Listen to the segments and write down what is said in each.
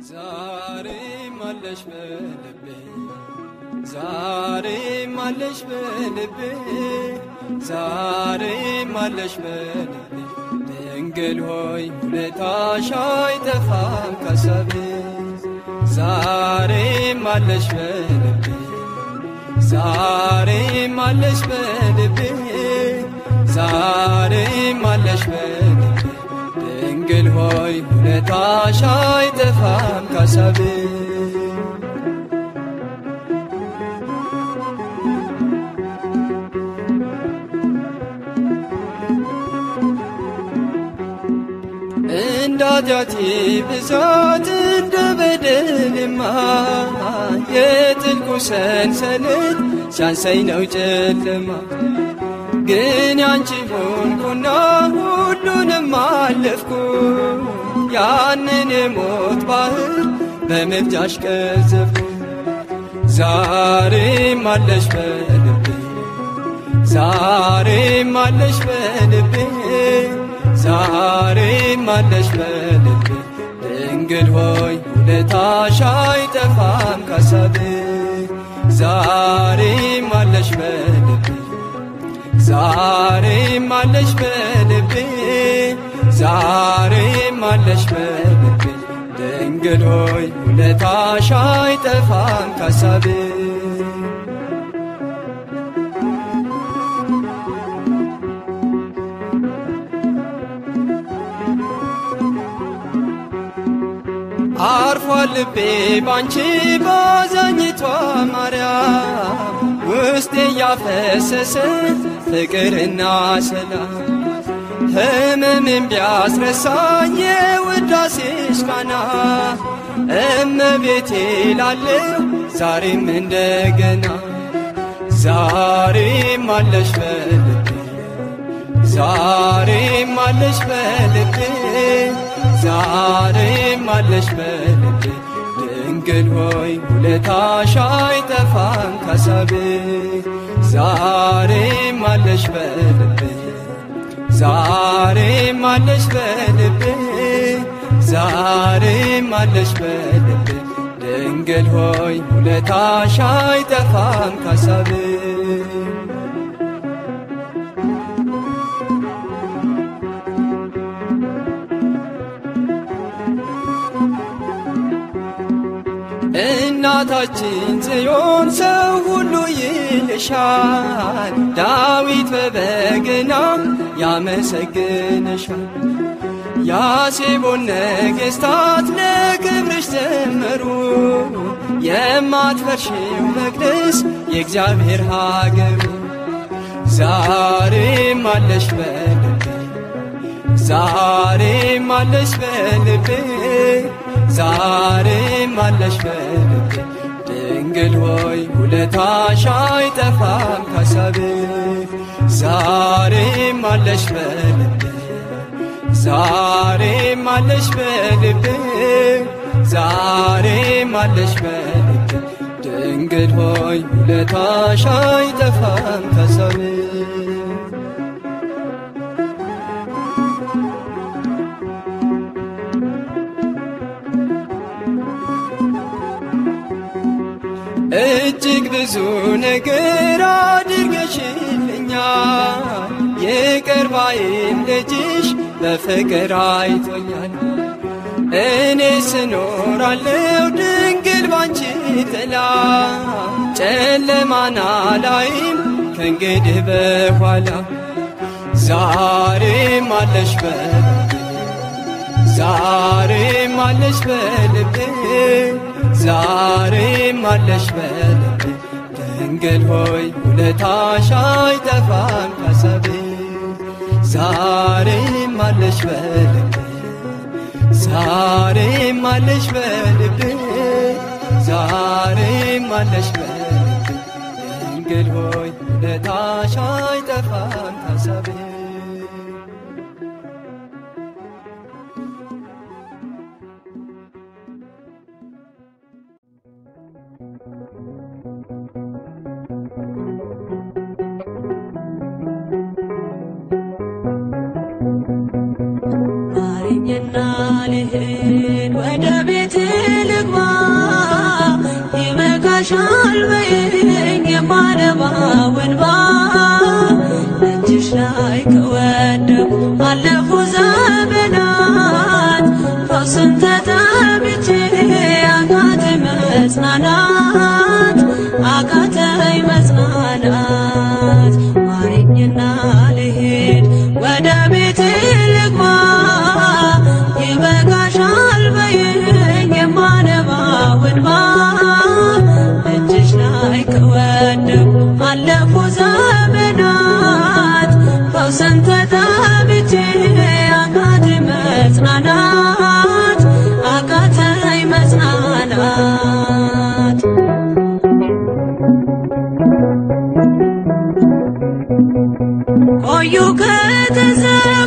ዛሬም አለሽ በልቤ ዛሬም አለሽ በልቤ ዛሬም አለሽ በልቤ ድንግል ሆይ ውለታሽ አይጠፋም ከሰቤ ዛሬም አለሽ በልቤ ዛሬም አለሽ በልቤ ዛሬም አለሽ በልቤ ድንግል ሆይ ውለታሽ አይጠፋም ከሰቤ እንደ ኃጢአቴ ብዛት እንደ በደልማ የጥልቁ ሰንሰለት ሲያንሰኝ ነው ጨለማ ግን ያንቺ ሆንኩና ሁሉንም አለፍኩ ያንን የሞት ባህር በምልጃሽ ቀዘፍኩ ዛሬም አለሽ በልቤ ዛሬም አለሽ በልቤ ዛሬም አለሽ በልቤ ድንግል ሆይ ውለታሽ አይጠፋም ከሰቤ ዛሬም አለሽ በልቤ ዛሬም አለሽ በልቤ ዛሬም አለሽ በልቤ ድንግል ሆይ ውለታሽ አይጠፋም ከሰቤ አርፏል ልቤ ባንቺ ባዛኝቷ ማርያም ውስጤ እያፈሰሰ ፍቅርና ሰላም ህመምን ቢያስረሳኝ የውዳሴሽ ቃና እመቤቴ ላለው ዛሬም እንደገና ዛሬም አለሽ በልቤ ዛሬም አለሽ በልቤ ዛሬም አለሽ በልቤ ድንግል ሆይ ውለታሽ አይጠፋም ከሰቤ ዛሬም አለሽ በልቤ ዛሬም አለሽ በልቤ ዛሬም አለሽ በልቤ ድንግል ሆይ ውለታሽ አይጠፋም ከሰቤ እናታችን ጽዮን ሰው ሁሉ ይልሻል፣ ዳዊት በበገና ያመሰግንሻል። ያሴቦን ነገሥታት ለክብርሽ ዘመሩ፣ የማትፈርሽው መቅደስ የእግዚአብሔር ሀገሩ። ዛሬም አለሽ በልቤ ዛሬም አለሽ በልቤ ዛሬም አለሽ በልቤ ድንግል ሆይ ውለታሽ አይጠፋም ከሰቤ ዛሬም አለሽ በልቤ ዛሬም አለሽ በልቤ ዛሬም አለሽ በልቤ ድንግል ሆይ ውለታሽ አይጠፋም ከሰቤ እጅግ ብዙ ነገር አድርገሽልኛል። ይቅር ባይም ልጅሽ በፍቅር አይቶኛል። እኔ ስኖራለው ድንግል ባንቺ ጥላ ጨለማና ላይም ከእንግዲህ በኋላ ዛሬም አለሽ በልቤ ዛሬም አለሽ በልቤ ዛሬም አለሽ በልቤ ድንግል ሆይ ውለታሽ አይጠፋም ከሰቤ ዛሬም አለሽ በልቤ ዛሬም አለሽ በልቤ ዛሬም አለሽ በልቤ ድንግል ሆይ ውለታሽ አይጠፋም ከሰቤ ማረኝና ልሂድ ወደ ቤት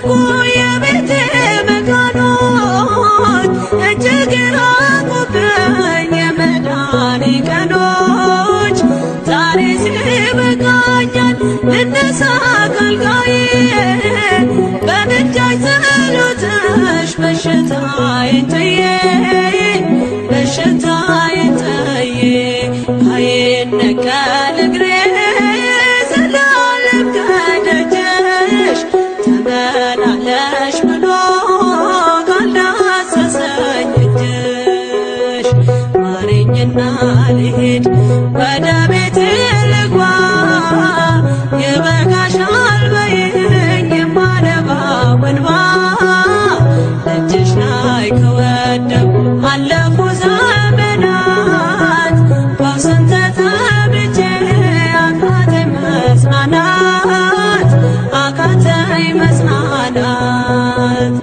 ተዘጉ የቤቴ መካኖች እጅግ ራቁብኝ የመዳኔ ቀኖች ዛሬ ሲበቃኛል ልነሳ ከአልጋዬ በምልጃሽ ጸሎትሽ በሽታዬን ጥዬ በሽታዬን ጥዬ አይነቀል እግሬ ዘላለም ከደጅሽ ተመላለሽ ብሎ ካልዳሰሰኝ እጅሽ ማረኝና ልሂድ ወደ ቤቴ ልግባ ይበቃሻል በይኝ የማነባው እንባ እጅሽ ላይ ከወደቁ አለፉ ዘመናት ፈውስን ተጠብቼ አቃተኝ መጽናናት አቃተኝ መጽናናት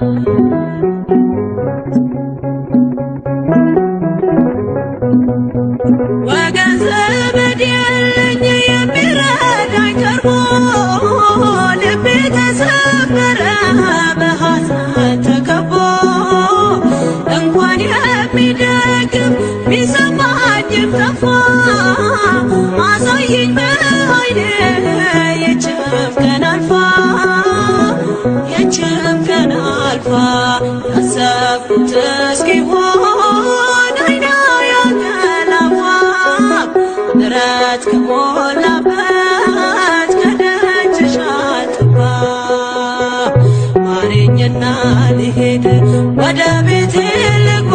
ወገን ዘመድ የለኝ የሚረዳኝ ቀርቦ ልቤ ተሰበረ በሐዘን ተከቦ እንኳን የሚደግም ቢሰማኝም ጠፋ አሳየኝ በዓይኔ የችም ቀን አልፋ የችም ቀን አልፋ ያሰብኩት እስኪሆን አይና ያንቀላፋ ምሕረት ከሞላበት ከደጅሽ አልጠፋ ማረኝና ልሄድ ወደ ቤቴ ልግባ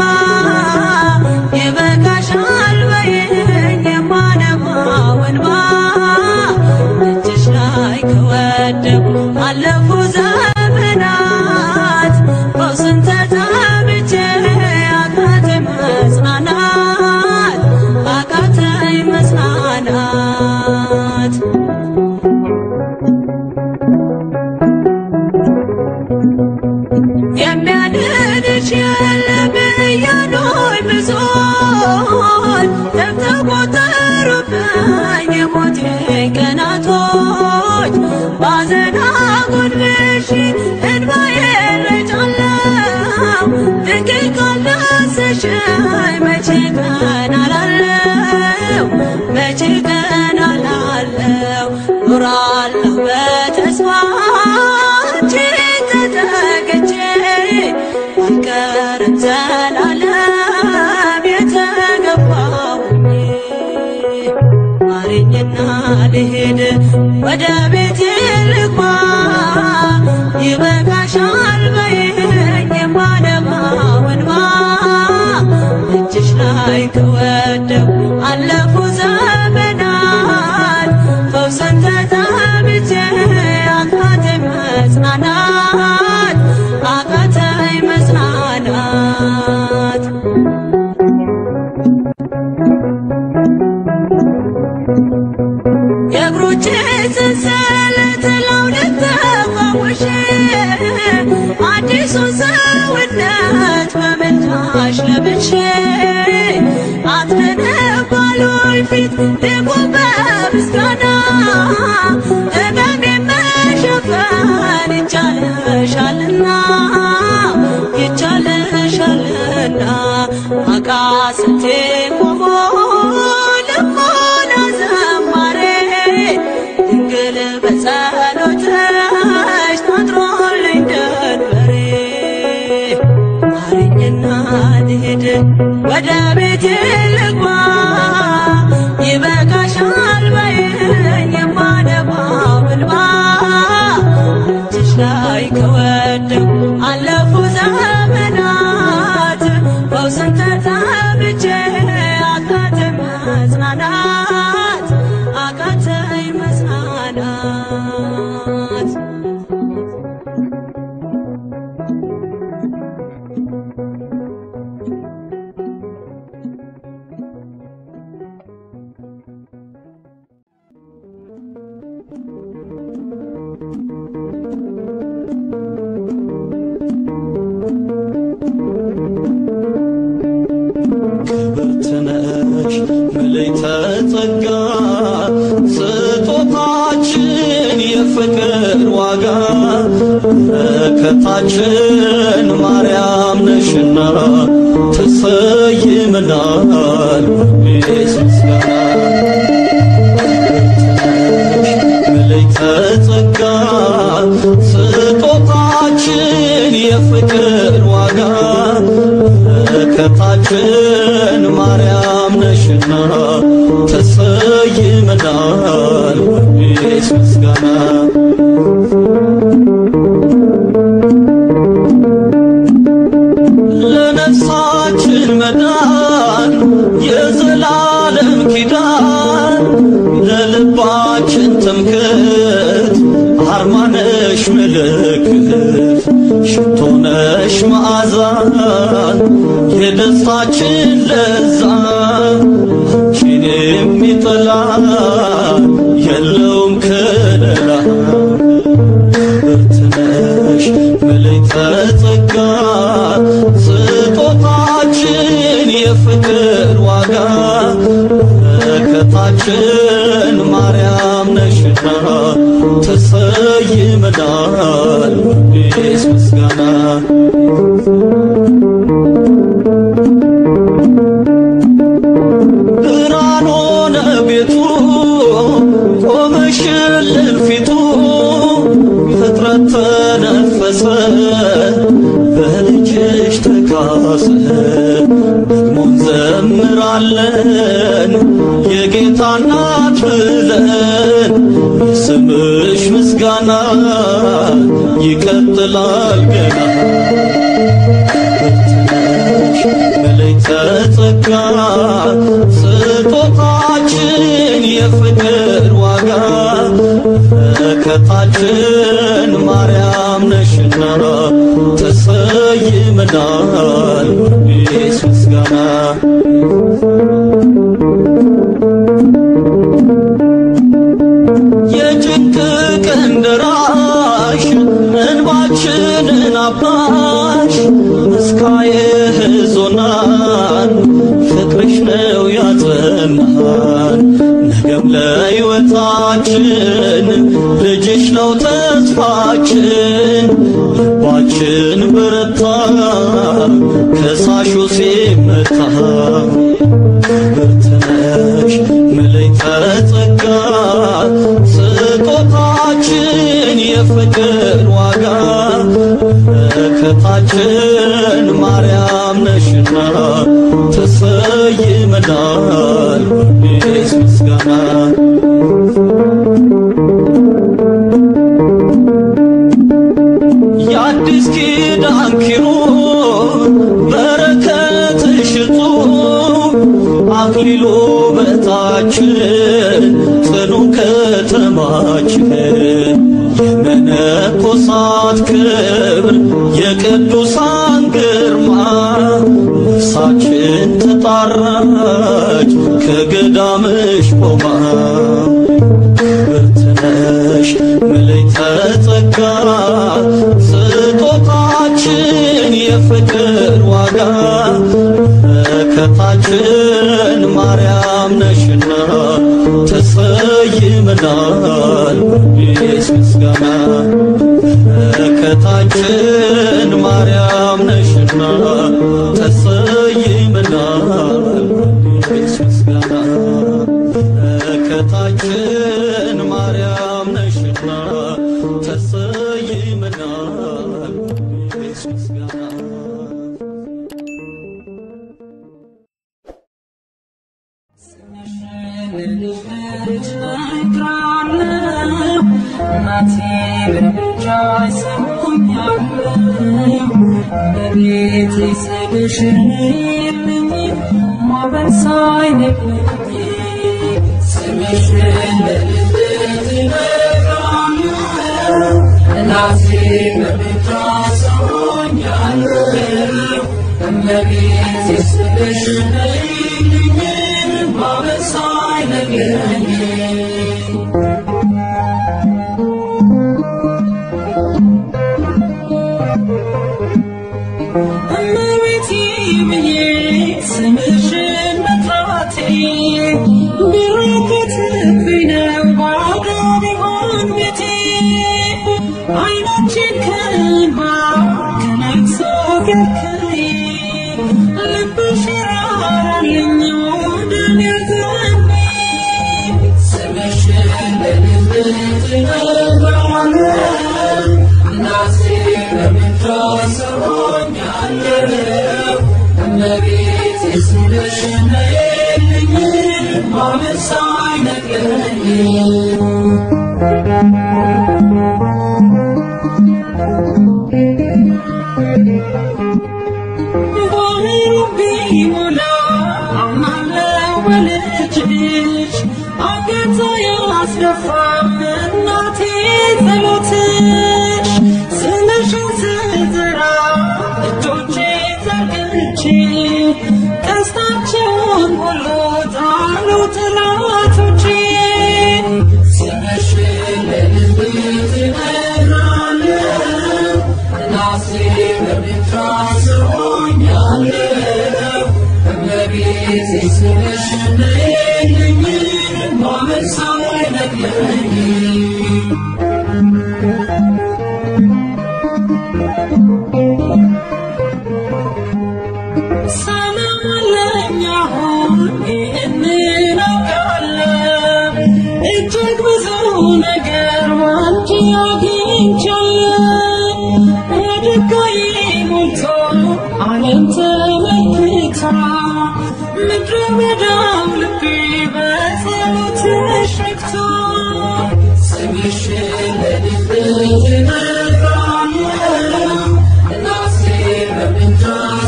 ይበቃሻል በይኝ የማነባው እንባ እጅሽ ላይ ከወደቁ አለፉ ዘመናት ፈውስን ተጠብቼ አቃተኝ መጽናናት አቃተኝ መጽናናት የሚያድንሽ የለም እያሉኝ ብዙዎች ተቆጠሩብኝ የሞቴ ቀናቶች ባዘን አጎንብሼ እንባዬን ረጫለሁ ድንግል ካልዳሰሽኝ መቼ ቀን አላለው መቼ ቀን አላለው ኖራለሁ በተስፋ አንቺን ተጠግቼ አልቀርም ዘላለም የተገባሁኝ ማረኝና ልሄድ ወደ ቤቴ ልግባ ይበቃሻል በይኝ የማነባው እንባ እጅሽ ላይ ከወደቁ አለፉ ዘመናት ፈውስን ተጠብቼ አቃተኝ መጽናናት አቃተኝ መጽናናት የእግሮቼ ሰንሰለት ለሁለት ተፈውሼ አዲሱን ሰውነት በምልጃሽ ለብሼ አትነባሉኝ ፊት ልቁም በምስጋና ሕመሜን መሸፈን ይቻለሻልና ይቻለሻልና አቃስቴ ቆሞ ልሞላ ዘማሬ ድንግል በጸሎትሽ ታጥሮልኝ ደንበሬ ማረኝና ልሂድ ወደ ቤቴ ልግባ ይበቃሻል በይኝ የማነባው እንባ እጅሽ ላይ ከወደቁ አለፉ ዘመናት ፈውስን ተጠብቼ አቃተኝ መጽናናት አቃተኝ መጽናናት ክብርት ነሽ ምልዕተ ጸጋ ስጦታችን የፍቅር ዋጋ በረከት በረከታችን ማርያም ነሽና ተሰይመናል በቤት ምስጋና መለይተ ጸጋ ስጦታችን የፍቅር ዋጋ በረከታችን ማርያም ነሽና ተሰይመናል በቤት ምስጋና ለነፍሳችን መዳን የዘላለም ኪዳን ለልባችን ትምክህት አርማነሽ ምልክት ሽቶነሽ መዓዛ የደስታችን ለዛ አንቺን የሚጠላ የለውም ከለላ ብርትነሽ መለይተ ጸጋ ስጦታችን የፍቅር ዋጋ በረከታችን ማርያም ነሽና ተሰይመናል በቤት ምስጋና ብርሃን ሆነ ቤቱ ቆመሽልን ፊቱ ፍጥረት ተነፈሰ በልጅሽ ተካሰ ደግሞ እንዘምራለን የጌታ እናት ብለን የስምሽ ምስጋና ይቀጥላል ገና ብርትነሽ መለይተ ጸጋ ስጦታችን የፍቅር ዋጋ በረከታችን ማርያም ነሽና ተሰይመናል በቤት ምስጋና የጭንቅ ቀን ደራሽ እንባችንን አባሽ መስካየ ሕዞናን ፍቅርሽ ነው ያጸናን ነገም ለሕይወታችን ልጅሽ ነው ተስፋችን ልባችን በረታ ከሳሹ ሲመታ ብርትነሽ መለይተ ጸጋ ስጦታችን የፍቅር ዋጋ በረከታችን ማርያም ነሽና ተሰይመናል በቤት ምስጋና የአዲስ ኪዳን ኪሩብ በረከትሽ እጹብ አክሊሉ በታችን ጽኑ ከተማችን የመነኮሳት ክብር የቅዱሳን ግርማ ነፍሳችን ተጣራች ከገዳምሽ ቆማ ብርትነሽ መለይተ ጸጋ ስጦታችን የፍቅር ዋጋ በረከታችን ማርያም ነሽና ተሰይመናል በቤት ምስጋና በረከታችን ማርያም ነሽና ተሰይመናል በቤት ምስጋና በረከታችን ማርያም ነሽና ተሰይመናል በቤት ምስጋና እመቤቴ ብዬ ስምሽን መጥራቴ ቢረከትብኝ ነው ባዶ ቢሆን ቤቴ አይኖቼን ከእንባ ነገርከኝ ልብሽ ራራልኝ ወደ እኔ አዘነብኝ ስምሽን በልቤ ትነግረዋለሁ እናቴ በምድሯ ሰሮኛለሁ እመቤቴ ስምሽ ነይልኝ ማመን ሳይነግረኝ ባህሩ ቢሞላ አምናለው በልጅሽ አንገቷ ያስደፋም እናቴ ጸሎትሽ ስምሽን ስጠራ እጆቼ ዘርግቼ ቀስታቸውን ሁሉ ጣሉ ጠላቶቼ ስምሽን ለልቤ ትነግራለሁ እናቴ በምድሯ ስሆኛለሁ እመቤቴ ስምሽ ነይልኝ ማመን ሳይነግረኝ ሰላም አለኝ አሁን ይህንን አውቃለሁ እጅግ ብዙ ነገር ባንቺ አግኝቻለሁ ወድጋዬ ሞልቶ ዓለም ተመልክታ ምድረ በዳው ልቤ በጸሎትሽ ረክቶ ስምሽን ለልቤ ትነግራለሁ እናቴ በምድሯ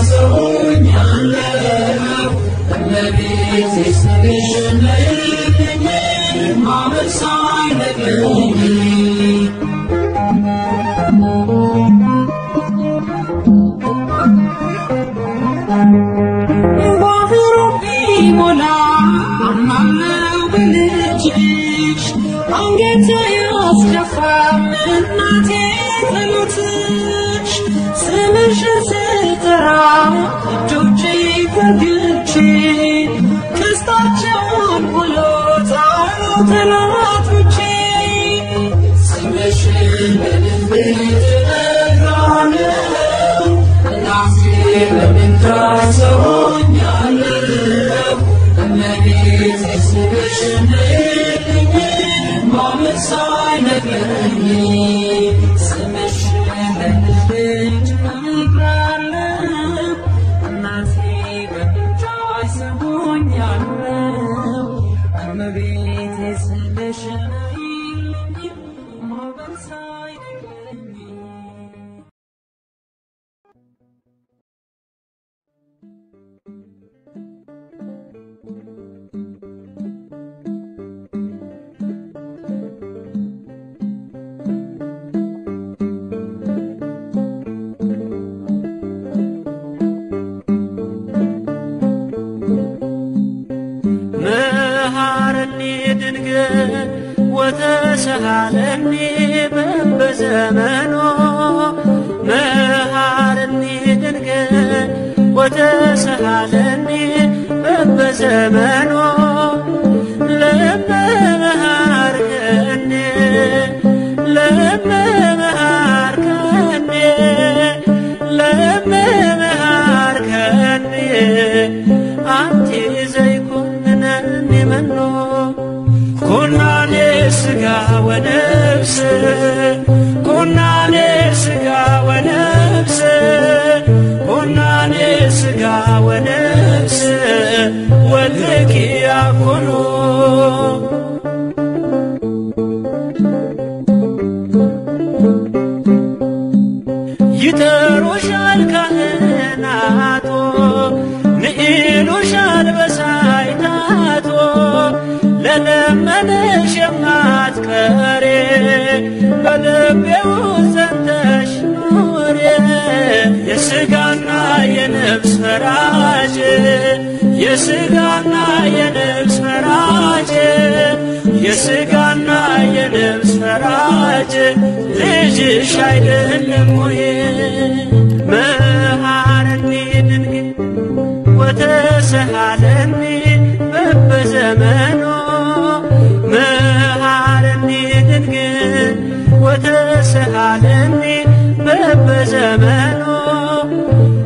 ሰሆኛለሁ እመቤቴ ስምሽን ነይልኝ ማመን ሳይነግረኝ ባህሩ ቢሞላ አምናለው በልጅሽ አንገቷ ያስደፋም እናቴ ጸሎትሽ ስምሽን ስጠራ እጆቼ ዘርግቼ ክስታቸውን ሁሉ ጣሉ ጠላቶቼ ስምሽን በልቤ ትነግራለሁ እናቴ በምድሯ ሰሆኛለሁ እመቤቴ ስምሽን ነይልኝ ማመን ሳይነግረኝ ስምሽን በልቤ ትነግራለሁ እናቴ በምድሯ ሰሆኛለሁ እመቤቴ ስምሽን ነይልኝ ማመን ሳይነግረኝ መሃረኒ ድንግል ወተሰሃለኒ በበዘመኖ መሃረኒ ድንግል ወተሰሃለኒ በበዘመኖ ለመመሃርከኒ ለመመሃርከኒ ለመመሃርከኒ አንቲ ዘይኮንነኒ መኖ ኩናኔ ሥጋ ወነፍስ ኩናኔ ሥጋ ወነፍስ ኩናኔ ሥጋ ወነፍስ ወልኪ ያኮኑ ይጠሩሻል ካህናቶ ንኢሉሻል በሳይታቶ ለለመነሽ የማትቀሬ በልቤው ዘንተሽ ኑሬ የሥጋና የነፍስ ፈራጅ የሥጋና የነፍስ ፈራጅ የሥጋና የነፍስ ፈራጅ ልጅሽ አይደለም ወይ መሃረኒ ድንግል ወተሰሃለኒ በበዘመኖ መሃረኒ ድንግል ወተሰሃለኒ በበዘመኖ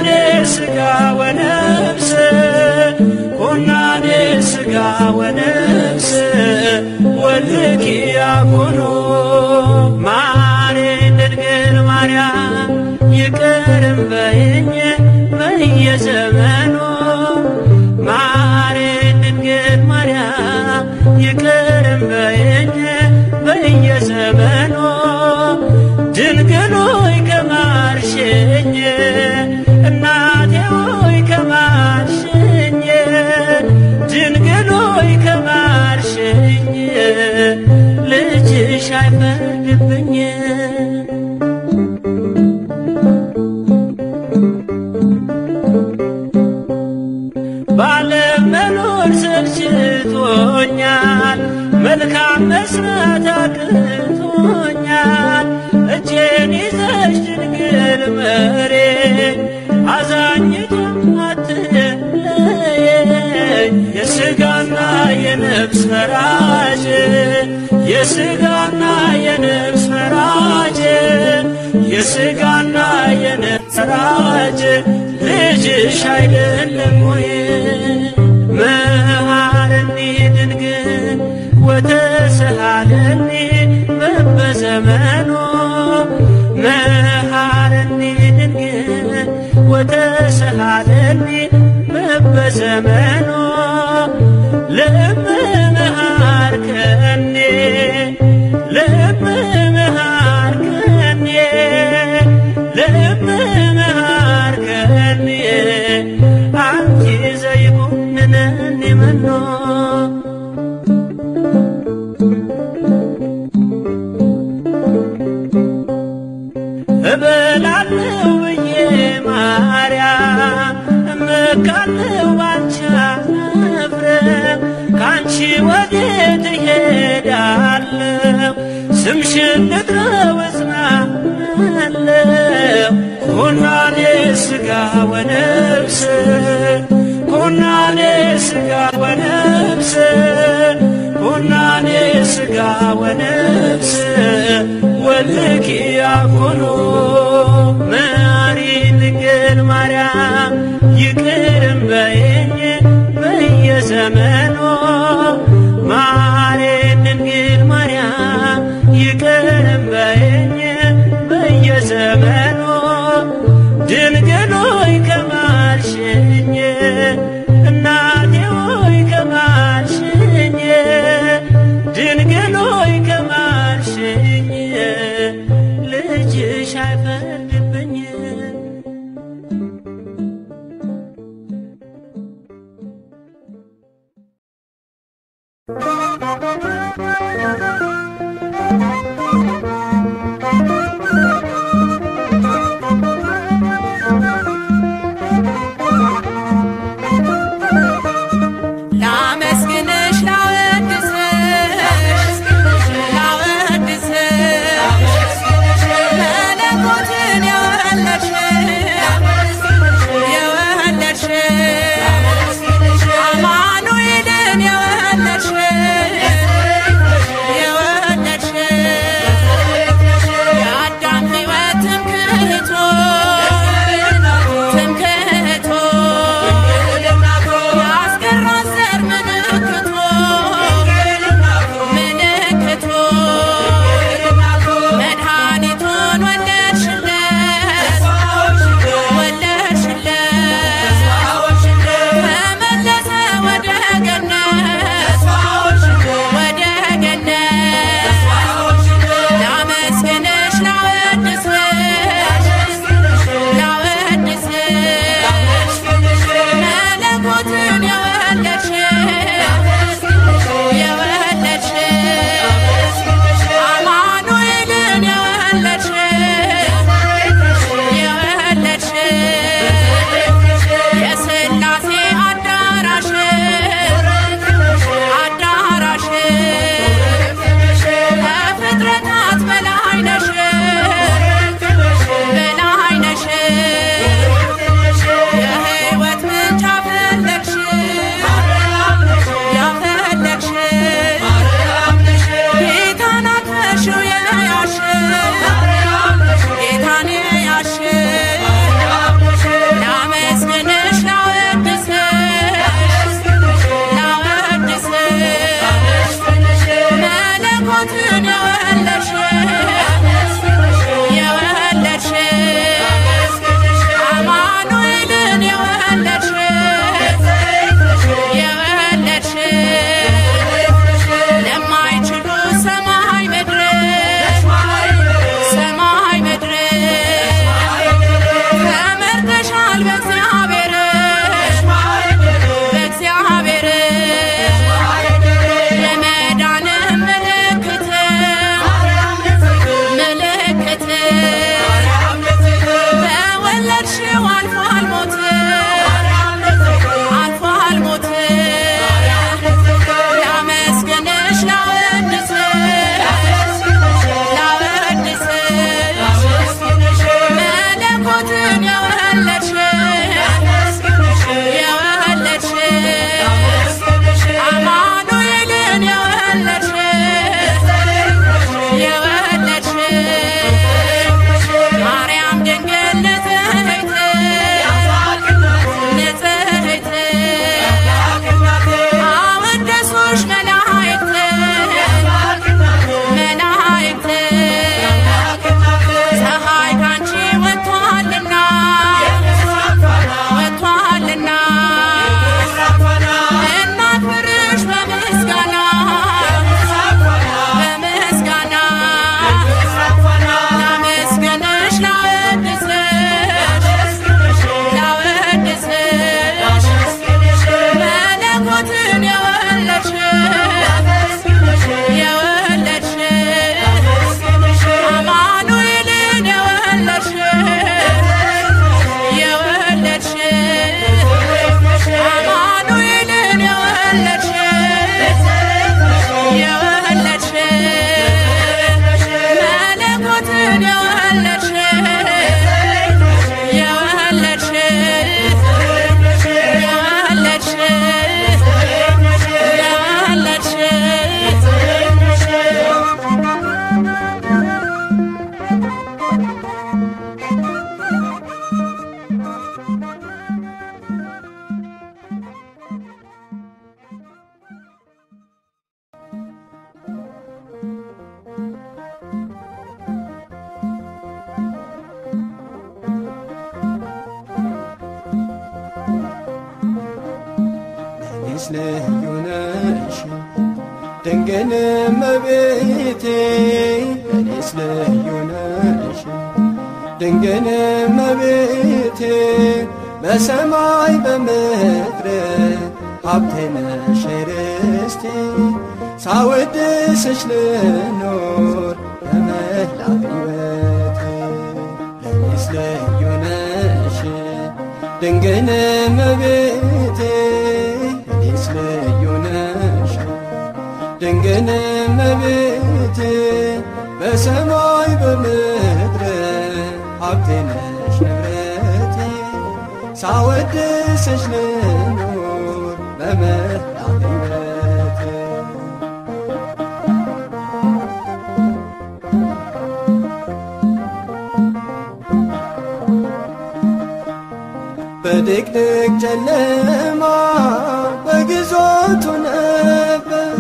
ኩናኔ ሥጋ ወነፍስ ኩናኔ ሥጋ ወነፍስ ወልኪ ያኩኑ ማሬን ድንግል ማርያም ይቅርም በይኝ በየዘመኑ ማሬን ድንግል ማርያም ይቅርም በይኝ በየዘመኑ ድንግል ሆይ ከማርሽኝ እናቴ ሆይ ከማርሽኝ ድንግል ሆይ ከማርሽኝ ልጅሽ አይፈርድብኝ ባለም መኖር ሰልችቶኛል፣ መልካም መስራት አቅቶኛል። እጄን ይዘሽ ድንግል መሬኝ አዛኝቱም አትለየኝ። የሥጋና የነፍስ ፈራጅ የሥጋና የነፍስ ፈራጅ የሥጋና የነፍስ ፈራጅ ልጅሽ አይደለም ወይ? መሃረኒ ድንግል ወተሰሃለኒ በበዘመኑ መሃረኒ ድንግል ወተሰሃለኒ በበዘመኑ ለእምመሃርከኒ ለእምመሃርከኒ ለእምመሃርከኒ አንቲ ዘይኩንነኒ መኖ እበላለሁ ብዬ ማርያም እመካለሁ ባንቺ አፍረም ካንቺ ወዴት እሄዳለሁ ስምሽን ልጥራው እጽናናለሁ ኩናኔ ሥጋ ወነፍስ ኩናኔ ሥጋ ወነፍስ ኩናኔ ሥጋ ወነፍስ ወልኪ ያኩኑ መሪ ድንግል ማርያም ይቅርም በይኝ በየዘመኑ ማሬ ድንግል ማርያም ይቅርም በይኝ በየዘመኑ ድንግል ሆይ ከማርሽኝ እናቴ ሆይ ከማርሽኝ ድንግል ሆይ ከማርሽኝ ልጅሽ አይፈርድብኝ ለኔስ ልዩ ነሽ ድንግል እመቤቴ ለኔስ ልዩ ነሽ ድንግል እመቤቴ በሰማይ በምድር ሀብቴ ነሽ ርስቴ ሳወድስሽ ልኖር በመላ ሕይወቴ ለኔስ ልዩ ነሽ ድንግል እመቤቴ ለኔስ ልዩ ነሽ ድንግል እመቤቴ በሰማይ በምድር ሀብቴ ነሽ ንብረቴ ሳወድስሽ ልኖር በመላ ሕይወቴ በድቅድቅ ጨለማ በግዞቱ ነበር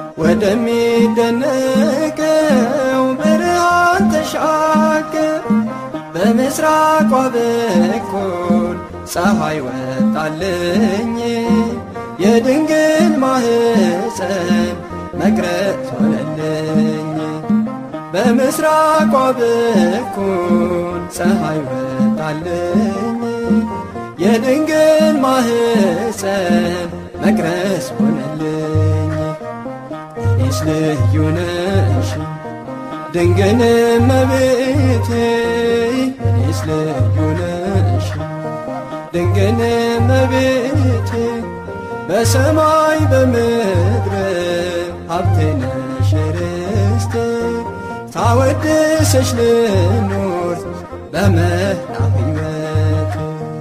ወደሚደነቀው ብርሃን ተሻገር በምስራቋ በኩል ፀሐይ ወጣልኝ የድንግል ማህፀን መቅረት ሆነልኝ በምስራቋ በኩል ፀሐይ ወጣልኝ የድንግል ማህፀን መቅረስ ሆነልኝ እኔስ ልዩ ነሽ ድንግል እመቤቴ እኔስ ልዩ ነሽ ድንግል እመቤቴ በሰማይ በምድር ሀብቴ ነሽ ርስቴ ታወድሰሽ ልኖር በመላ ሕይወቴ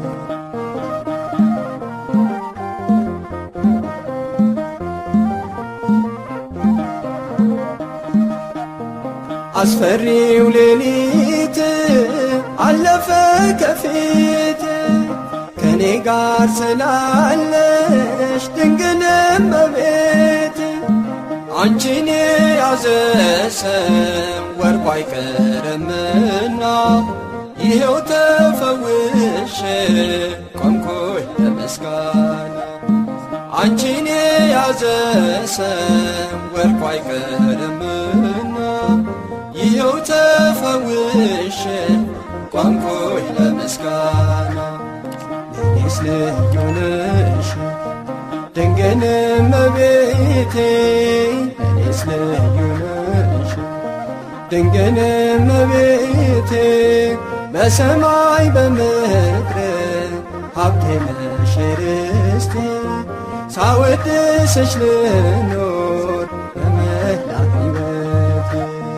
አስፈሪው ሌሊት አለፈ ከፊት ከኔ ጋር ስላለሽ ድንግል እመቤት አንቺን የያዘ ሰው ወርቁ አይቀርምና ይኸው ተፈውሼ ቆምኩኝ ለምስጋና አንቺን የያዘ ሰው ወርቁ አይቀርምና ይኸው ተፈውሼ ቆምኩኝ ለምስጋና ለኔስ ልዩ ነሽ ድንግል እመቤቴ ለኔስ ልዩ ነሽ ድንግል እመቤቴ በሰማይ በምድር ሀብቴ ነሽ ርስቴ ሳወድስሽ ልኖር በመላ ሕይወቴ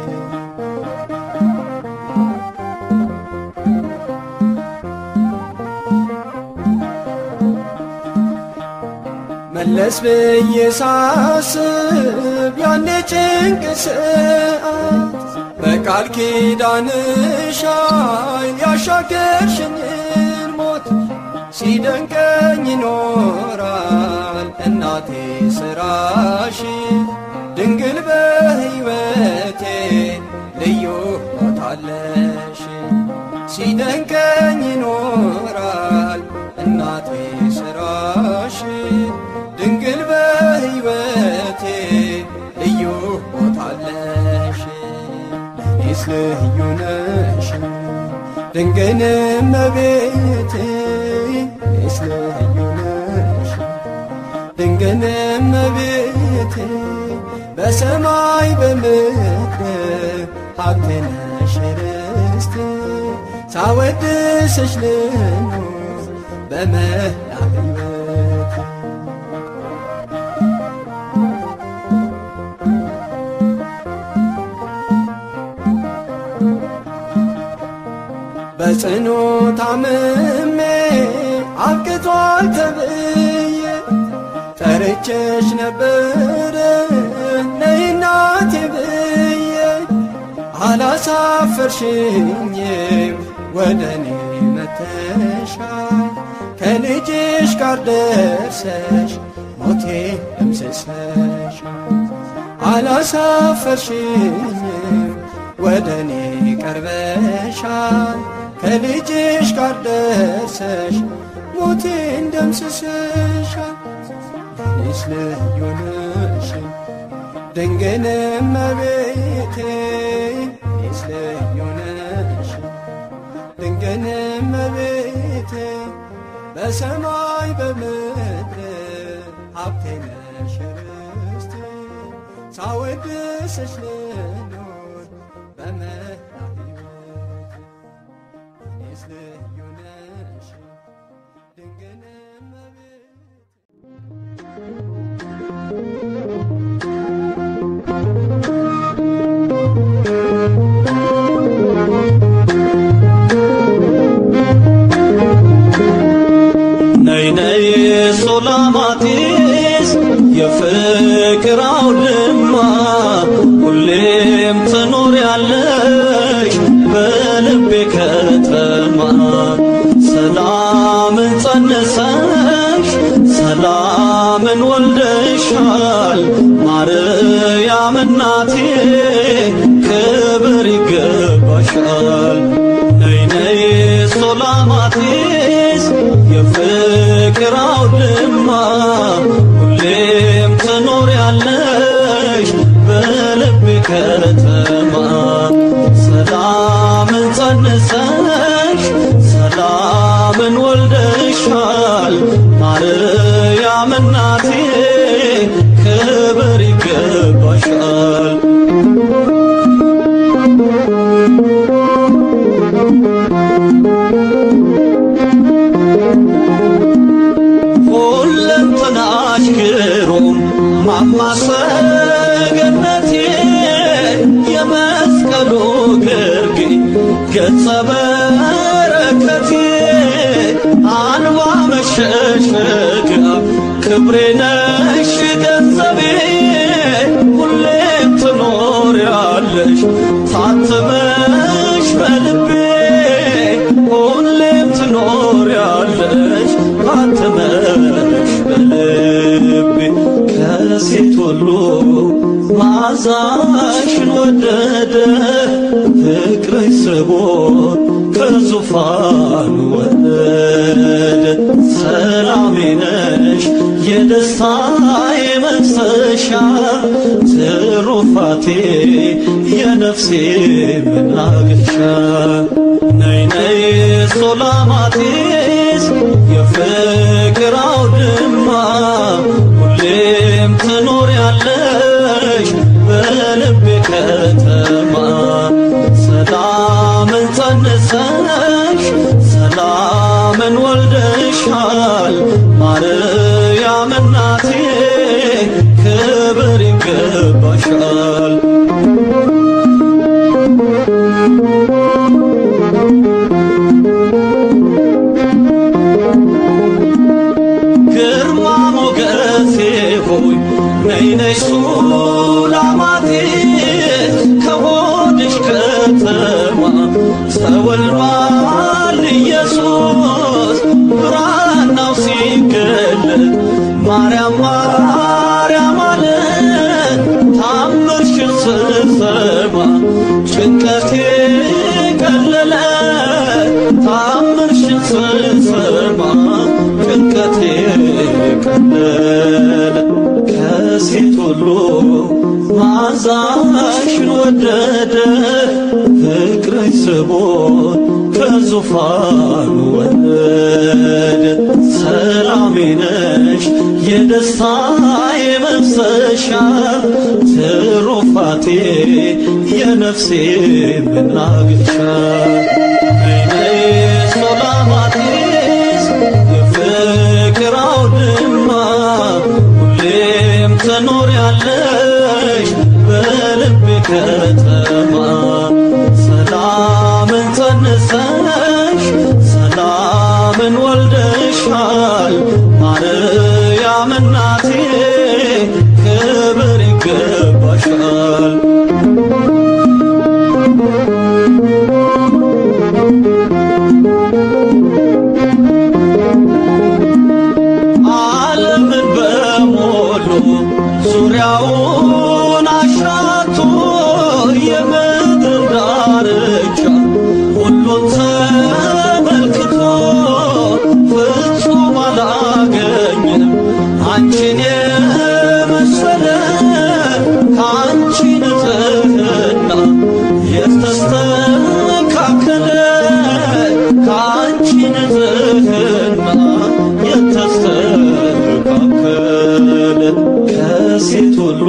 መለስ ብዬ ሳስብ ያኔ ጭንቅ ሰዓት በቃል ኪዳንሽ ኃይል ያሻገርሽኝን ሞት ሲደንቀኝ ይኖራል እናቴ ስራሽ ድንግል በሕይወቴ ልዩ ቦታለሽ ሲደንቀኝ ይኖራል እናቴ ስራሽ ድንግል በሕይወቴ ልዩ ቦታለሽ ለኔስ ልዩ ነሽ ድንግል እመቤቴ ለኔስ ልዩ ነሽ ድንግል እመቤቴ በሰማይ በምድር ሀብቴ ነሽ ርስቴ ሳወድስሽ ልኖር በመላ ሕይወቴ በጽኑ ታምሜ አብቅቷል ተብዬ ጠርቼሽ ነበረ ነይ እናቴ ብዬ አላሳፈርሽኝም ወደ እኔ መተሻል ከልጅሽ ጋር ደርሰሽ ሞቴ ደምስሰሻል አላሳፈርሽኝም ወደ እኔ ቀርበሻል ከልጅሽ ጋር ደርሰሽ ሞቴን ደምስሰሻል እኔስ ልዩ ነሽ ድንግል እመቤቴ እኔስ ልዩ ነሽ ድንግል እመቤቴ በሰማይ በምድር ሀብቴ ነሽ ርስቴ ሳወድስሽ ልኖር በመላ ሕይወቴ እኔስ ልዩ ነሽ ድንግል እመቤቴ ነይ ነይ ሱላማጢስ የፍቅር አውድማ ሁሌም ትኖሪያለሽ በልቤ ከተማ ሰላምን ጸንሰሽ ሰላምን ወልደሻል ማርያም እናቴ ክብር ይገባሻል ነይ ነይ ሱላማጢስ የፍቅር አውድማ ሁሌም ትኖሪያለሽ በልቤ ከተማ ሰላምን ጸንሰሽ ሰላምን ወልደሻል ማርያም እናቴ ክብር ይገባሻል ሁለንተናሽ ግሩም ማማሰገነቴ የመስቀሉ ግርጌ ገጸ በረከቴ አንባ መሸሸጊያ ክብሬ ነሽ ገንዘቤ ሁሌም ትኖሪያለሽ ታትመሽ በልቤ ሁሌም ትኖሪያለሽ ታትመሽ በልቤ ከሴት ሁሉ ማዛሽን ወደደ ፍቅርሽ ስቦን ከዙፋን ወረደ ሰላሜ ነሽ የደስታዬ መፍሰሻ ትሩፋቴ የነፍሴ መናገሻ ነይ ነይ ሱላማጢስ የፍቅር አውድማ ሁሌም ትኖሪያለሽ በልቤ ከተማ ሰላምን ጸንሰሽ ሰላምን ወልደሻል ማርያም እናቴ ክብር ይገባሻል ግርማ ሞገሴ ሆይ ነይ ነይ ሱላማጢስ ከሆድሽ ከተማ ተወልዷል ኢየሱስ ብራናው ሲገለጥ ማርያም ማርያም አለ ታምርሽን ስሰማ ጭንቀቴ ቀለለ ታምርሽን ስሰማ ጭንቀቴ ቀለለ ከሴት ሁሉ ማዛሽን ወደደ ፍቅርሽ ስቦን ከዙፋኑ ወረደ ሰላሜ ነሽ የደስታዬ መፍሰሻ ትሩፋቴ የነፍሴ መናገሻ ነይ ነይ ሱላማጢስ የፍቅር አውድማ ሁሌም ትኖሪያለሽ በልቤ ከተማ ሰላምን ጸንሰሽ ሰላምን ወልደሻል ማርያም እናቴ ክብር ይገባሻል ዓለምን በሞሉ ዙሪያውን አሻቶ የምድር ዳርቻ ሁሉን ተመልክቶ ፍጹም አላገኘም አንቺን የመሰለ ከአንቺ ንጽሕና የተስተካከለ ከአንቺ ንጽሕና የተስተካከለ ከሴት ሁሉ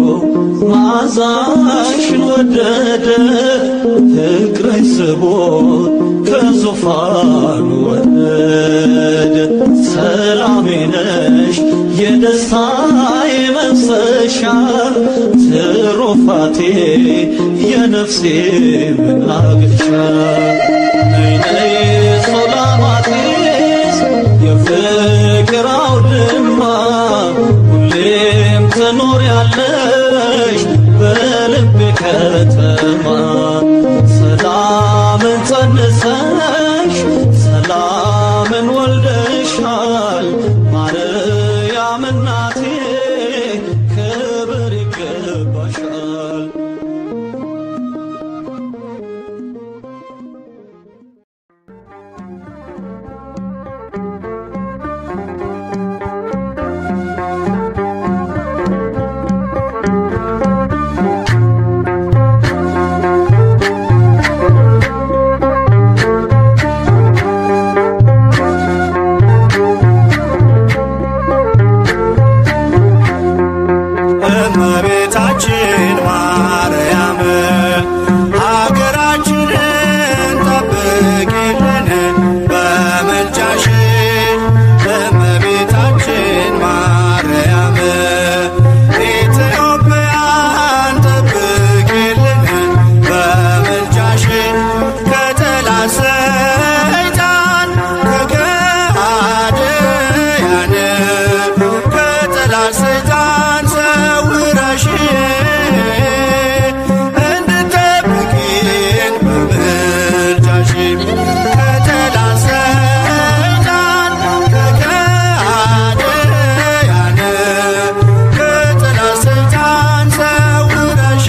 መዓዛሽን ወደደ ፍቅርሽ ስቦት ከዙፋኑ ወረደ ሰላሜ ነሽ የደስታዬ መፍሰሻ ትሩፋቴ የነፍሴ መናገሻ ነይ ነይ ሶላማጢስ የፍቅር አውድማ ሁሌም ትኖሪያለሽ በልቤ ከተማ ሰላምን ጸንሰሽ ሰላምን ወልደሻል ማርያም እናቴ ክብር ይገባሻል እመቤታችን ማርያም ሀገራችንን ጠብቂልን በምልጃሽ እመቤታችን ማርያም ኢትዮጵያን ጠብቂልን በምልጃሽ ከጠላት ሰይጣን ከገሃድያን ከጠላት ሰይጣን ሰውረሽ እንድጠብቂን በምልጃሽ ከጠላት ሰይጣን ከገሃድያን ከጠላት ሰይጣን ሰውረሽ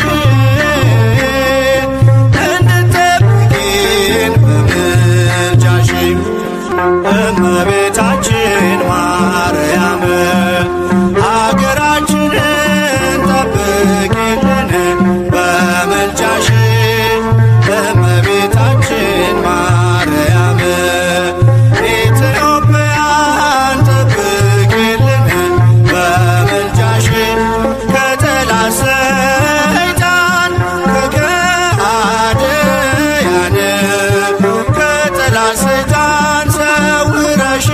እንድጠብቂን በምልጃሽ እመቤታችን ማርያም ሀገራችንን ጠብቂልን በምልጃሽ እመቤታችን ማርያም ኢትዮጵያን ጠብቂልን በምልጃሽ ከጠላት ሰይጣን ከገሃድያን ከጠላት ሰይጣን ሰውረሽ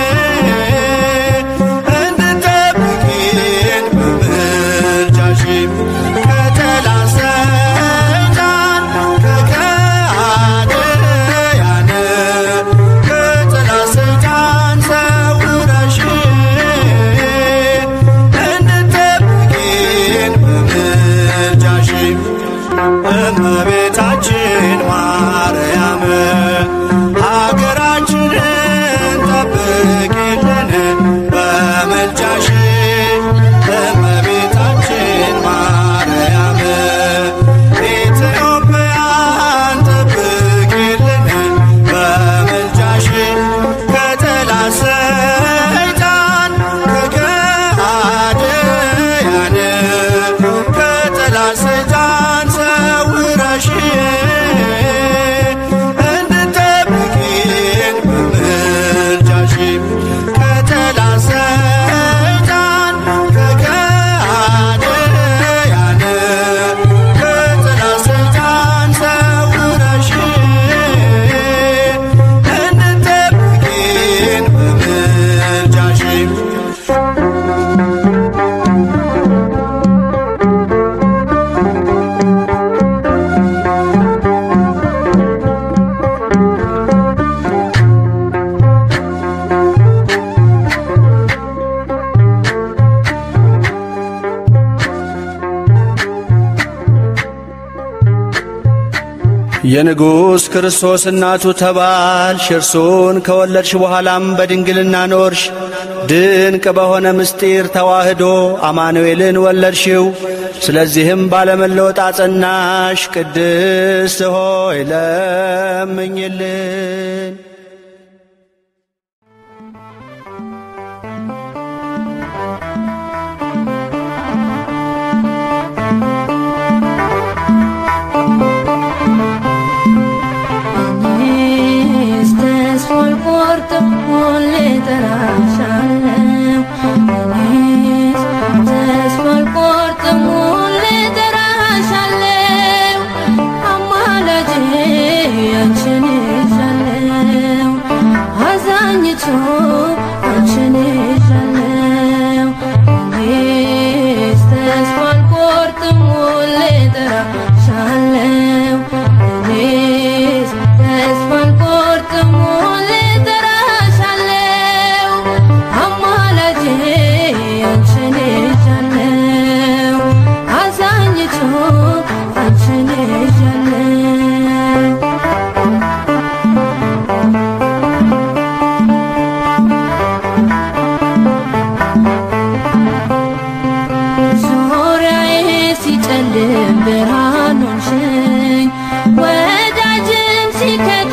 እንድጠብቂን በምልጃሽ ከጠላት ሰይጣን ከገሃድያን ከጠላት ሰይጣን ሰውረሽ እንድጠብቂን በምልጃሽ እመቤታችን ማርያም ሀገራችንን ጠብቂልን በምልጃሽ እመቤታችን ማርያም ኢትዮጵያን ጠብቂልን በምልጃሽ ከጠላት ሰይጣን ከገሃድያን ከጠላት ሰይጣን ሰውረሽ እንድጠብቂን በምልጃሽ ከጠላት ሰይጣን ከገሃድያን ከጠላት ሰይጣን ሰውረሽ እንድጠብቂን በምልጃሽ የንጉሥ ክርስቶስ እናቱ ተባልሽ፣ እርሱን ከወለድሽ በኋላም በድንግልና ኖርሽ። ድንቅ በሆነ ምስጢር ተዋህዶ አማኑኤልን ወለድሽው። ስለዚህም ባለመለወጥ አጸናሽ። ቅድስት ሆይ ለምኝልን። እጠራሻለሁ እኔስ ተስፋ አልቆርጥም ሁሌ እጠራሻለሁ አማላጄ አንቺን ይዣለሁ አዛኝቱ አንቺን ይዣለሁ እኔስ ተስፋ አልቆርጥም ሁሌ እጠራሻለሁ እኔስ ተስፋ አልቆርጥም ሁሌ እጠራሻለሁ አማላጄ አንቺን ይዣለሁ አዛኝቱ አንቺን ይዣለሁ ዙሪያዬ ሲጨልም ብርሃን ሆንሽኝ ወዳጅም ሲከዳ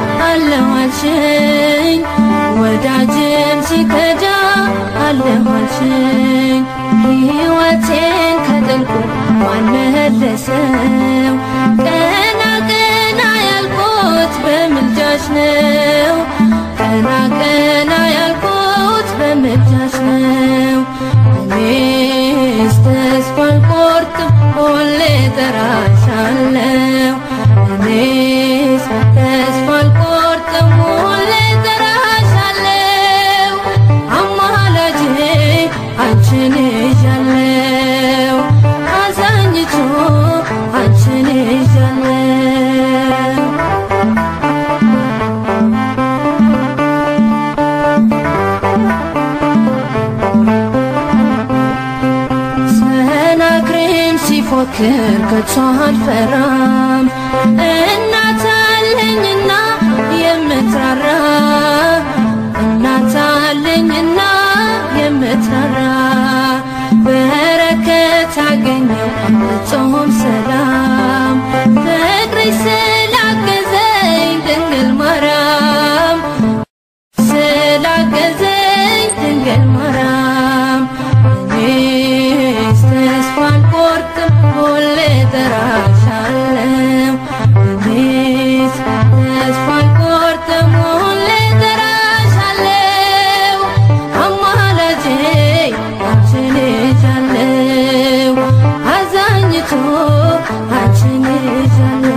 አለዋልሽኝ ወዳጅም ሲከዳ አለዋልሽኝ ሕይወቴን ከጥልቁ ማን መለሰው ቀና ቀና ያልኩት በምልጃሽ ነው ቀና ቀና ያልኩት በምልጃሽ ነው እኔስ ተስፋ አልቆርጥም ሁሌ እጠራሻለሁ እኔስ ተስፋ አልቆርጥም ሁሌ እጠራሻለሁ አማላጄ አንቺን ይዣለሁ አዛኝቱ አንቺን ይዣለሁ ሰናክሬም ሲፎክር ከቶ አልፈራም እናት አለኝና የምትራራ እናት አለኝና የምትራራ በረከት አገኘው ፍጹም ሰላም ፍቅርሽ ስላገዘኝ ድንግል ማርያም ስላገዘኝ ድንግል ማርያም እኔስ ተስፋ አልቆርጥም ሁሌ እጠራሻለሁ እኔስ ተስፋ አልቆርጥም ሁሌ እጠራሻለሁ አማላጄ አንቺን ይዣለሁ አዛኝቱ አንቺን ይዣለሁ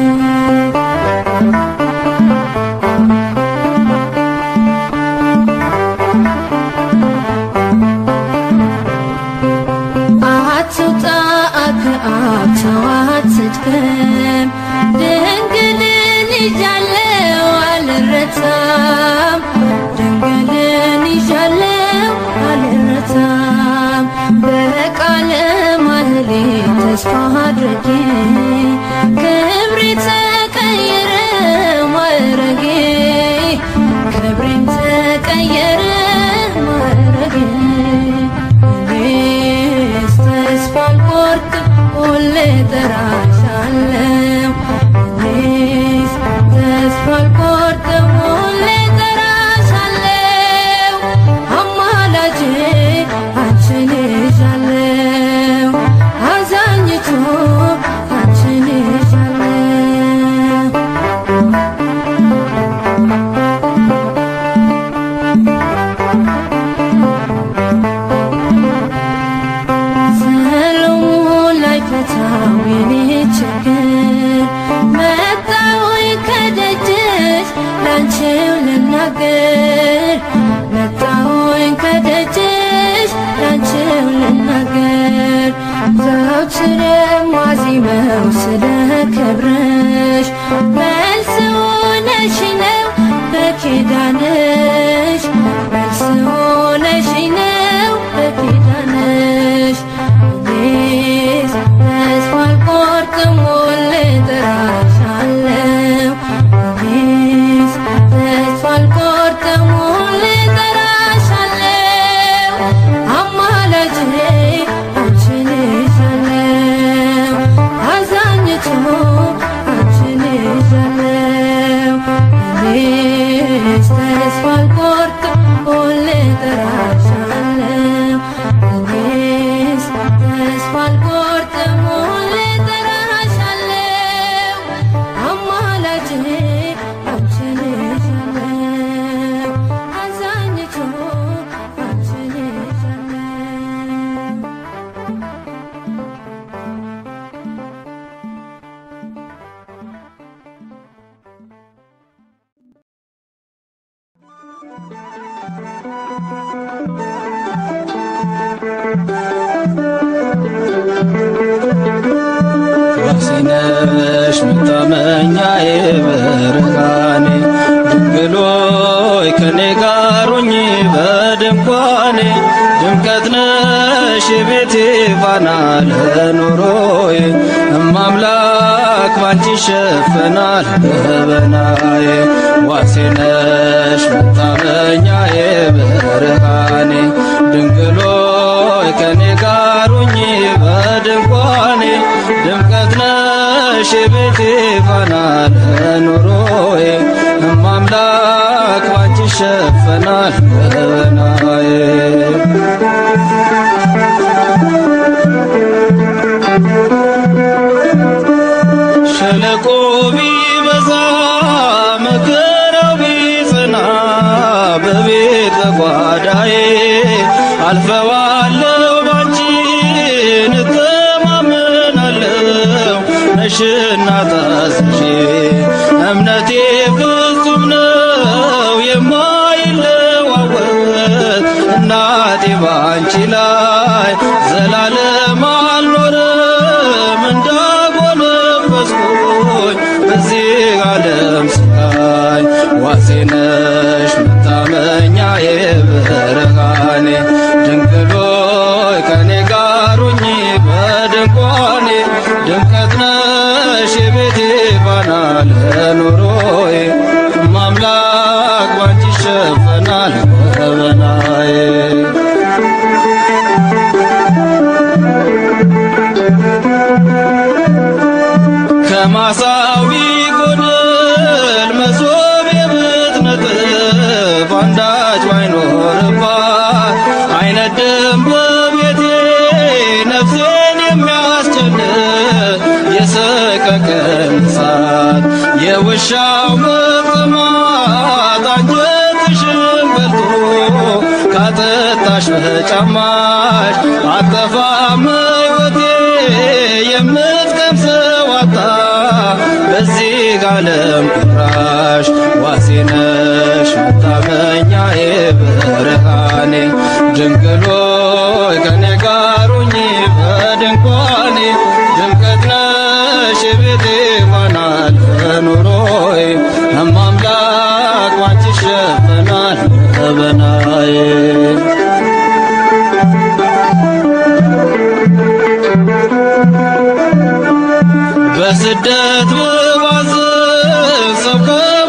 አትውጣ ከአብ ተዋት ስትቀም ድንግልን ይዣለው አልረታም ድንግልን ይዣለው አልረታም በቃለ ማህሌ ተስፋ አድርጌ ክብሬ ተቀየረ ማዕረጌ ክብሬም ተቀየረ ማዕረጌ እኔስ ተስፋ አልቆርጥም ሁሌ እጠራሻለሁ እኔስ ተስፋ አልቆርጥም ሁሌ እጠራሻለሁ አማላጄ አንቺን ይዣለሁ አዛኝቱ አንቺን ይዣለሁ ሰሎሞን ላይ ፈታው የኔ ችግር መጣሁኝ ከደጅሽ ላንቺው ልናገር መጣሁኝ ከደጅሽ ላንቺው ልናገር ዘውትር የማዜመው ስለ ክብርሽ መልስ ሆነሽ ነው በኪዳንሽ መልስ ሆነሽ ነው በኪዳንሽ እኔስ ተስፋ አልቆርጥም ሁሌ እጠራሻለሁ እኔስ ተስፋ አልቆርጥም ሁሌ እጠራሻለሁ አማላጄ አንቺን ይዣለሁ አዛኝቱ አንቺን ይዣለሁ ዋሲነሽ መታመኛዬ ብርሃኔ ድንግሎይ ከኔ ጋር ሁኚ በድንኳኔ ድምቀት ነሽ የቤቴ ፋና ለኑሮዬ እማምላክ ባንቺ ይሸፈናል ገበናዬ ዋሴነሽ መታመኛዬ ብርሃኔ ድንግሎይ ከኔ ጋር ሁኚ በድንኳኔ ድምቀት ነሽ የቤቴ ፋና ለኑሮዬ እማምላክ ባንቺ ይሸፈናል ገበናዬ ሸለቆ ቢበዛ መከራው ቢጸና በቤት በጓዳዬ አልፈዋለሁ ባንቺ እተማመናለሁ ነሽና ታዝዤ እምነቴ ፍጹም ነው የማይለዋወጥ እናቴ ባንቺ ላይ ዘላለም አልኖርም እንዳጎነበስኩኝ በዚህ ዓለም ስቃይ ዋሴነሽ መታመኛዬ ብርሃኔ ድንግሎይ ከኔ ጋር ሁኚ በድንኳኔ ድምቀት ነሽ የቤቴ ፋና ለኑሮዬ ማምላክ ባንቺ ይሸፈናል ገበናዬ ከማሳዊ ጎደል መሶብ የብትነጥፍ አንዳች ባይኖርባት አይነድም በቤቴ ነፍሴን የሚያስጨንቅ የሰቀቀን እሳት የውሻው መቅማት አንጀትሽን በልቶ ካጠጣሽ በጫማሽ አጠፋም ሕይወቴ የምትቀምሰው አጣ በዚህ ዓለም ቁራሽ ዋሴነሽ መታመኛዬ ብርሃኔ ድንግሎይ ከኔ ጋር ሁኚ በድንኳኔ ድምቀት ነሽ የቤቴ ፋና ለኑሮዬ እማምላክ ባንቺ ይሸፈናል ገበናዬ በስደት ብባዝን ሰው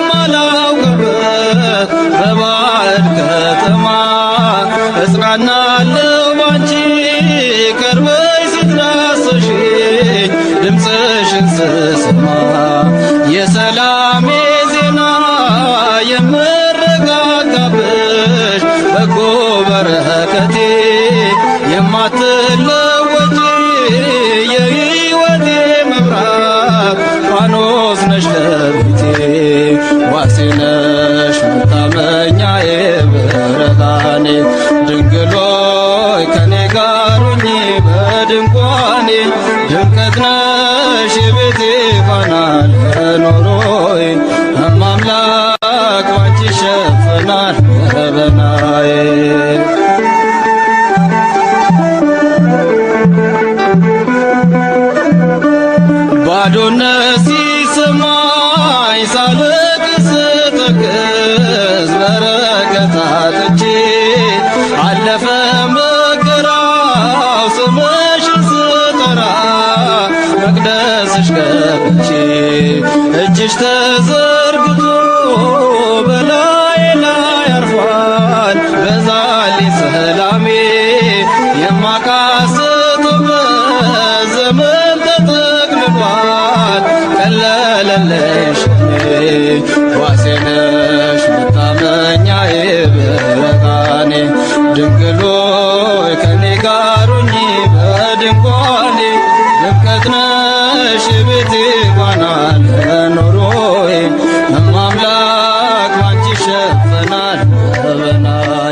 ከማላውቅበት በባዕድ ከተማ እጽናናለሁ ባንቺ ቀርበሽ ስትዳስሽኝ ድምፅሽን ስሰማ የሰላሜ ዜና የምረጋጋብሽ በጎ በረከቴ የማትለወጪ የሕይወቴ መብራት ፋኖስ ነሽ ለቤቴ ዋሴ ነሽ መታመኛዬ ብርሃኔ ድንግሎይ ከኔ ጋር ሁኚ በድንኳኔ ድምቀት ነሽ የቤቴ ፋና ለኑሮዬ እማምላክ ባንቺ ይሸፈናል ገበናዬ ባዶነት ሲሰማኝ ሳለቅስ ስጠቅስ በረከት አጥቼ አለፈ መከራው ስምሽን ስጠራ መቅደስሽ ገብቼ እጅሽ ተዘርግቶ በላይ ላይ አርፏል በዛልኝ ሰላሜ የማቃስትበት ዘመን ተጠቅልሏል ቀለለለሽ ዋሴ ነሽ መታመኛዬ ብርሃኔ ድንግሎይ ከኔ ጋር ሁኚ በድንኳኔ ድምቀት ነሽ የቤቴ ፋና ለኑሮዬ እማምላክ ባንቺ ይሸፈናል ገበናዬ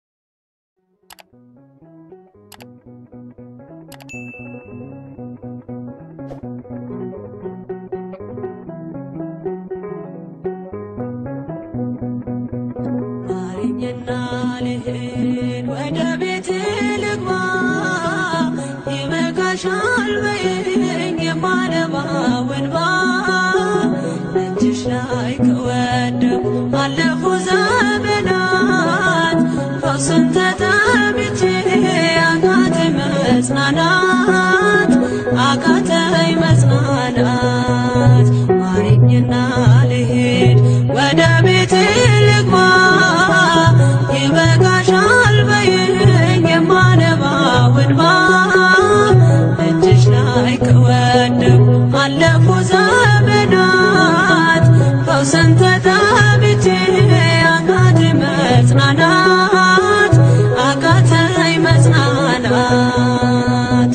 Thank ይበቃሻል በይኝ የማነባው እንባ እጅሽ ላይ ከወደቁ አለፉ ዘመናት ፈውስን ተጠምቼ አቃተኝ መጽናናት አቃተኝ መጽናናት ማረኝና ልሄድ ወደ ቤቴ ልግባ ይበቃሻል በይኝ የማነባው እንባ እጅሽ ላይ ከወደቁ አለፉ ዘመናት ፈውስን ተጠምቼ አቃተኝ መጽናናት አቃተኝ መጽናናት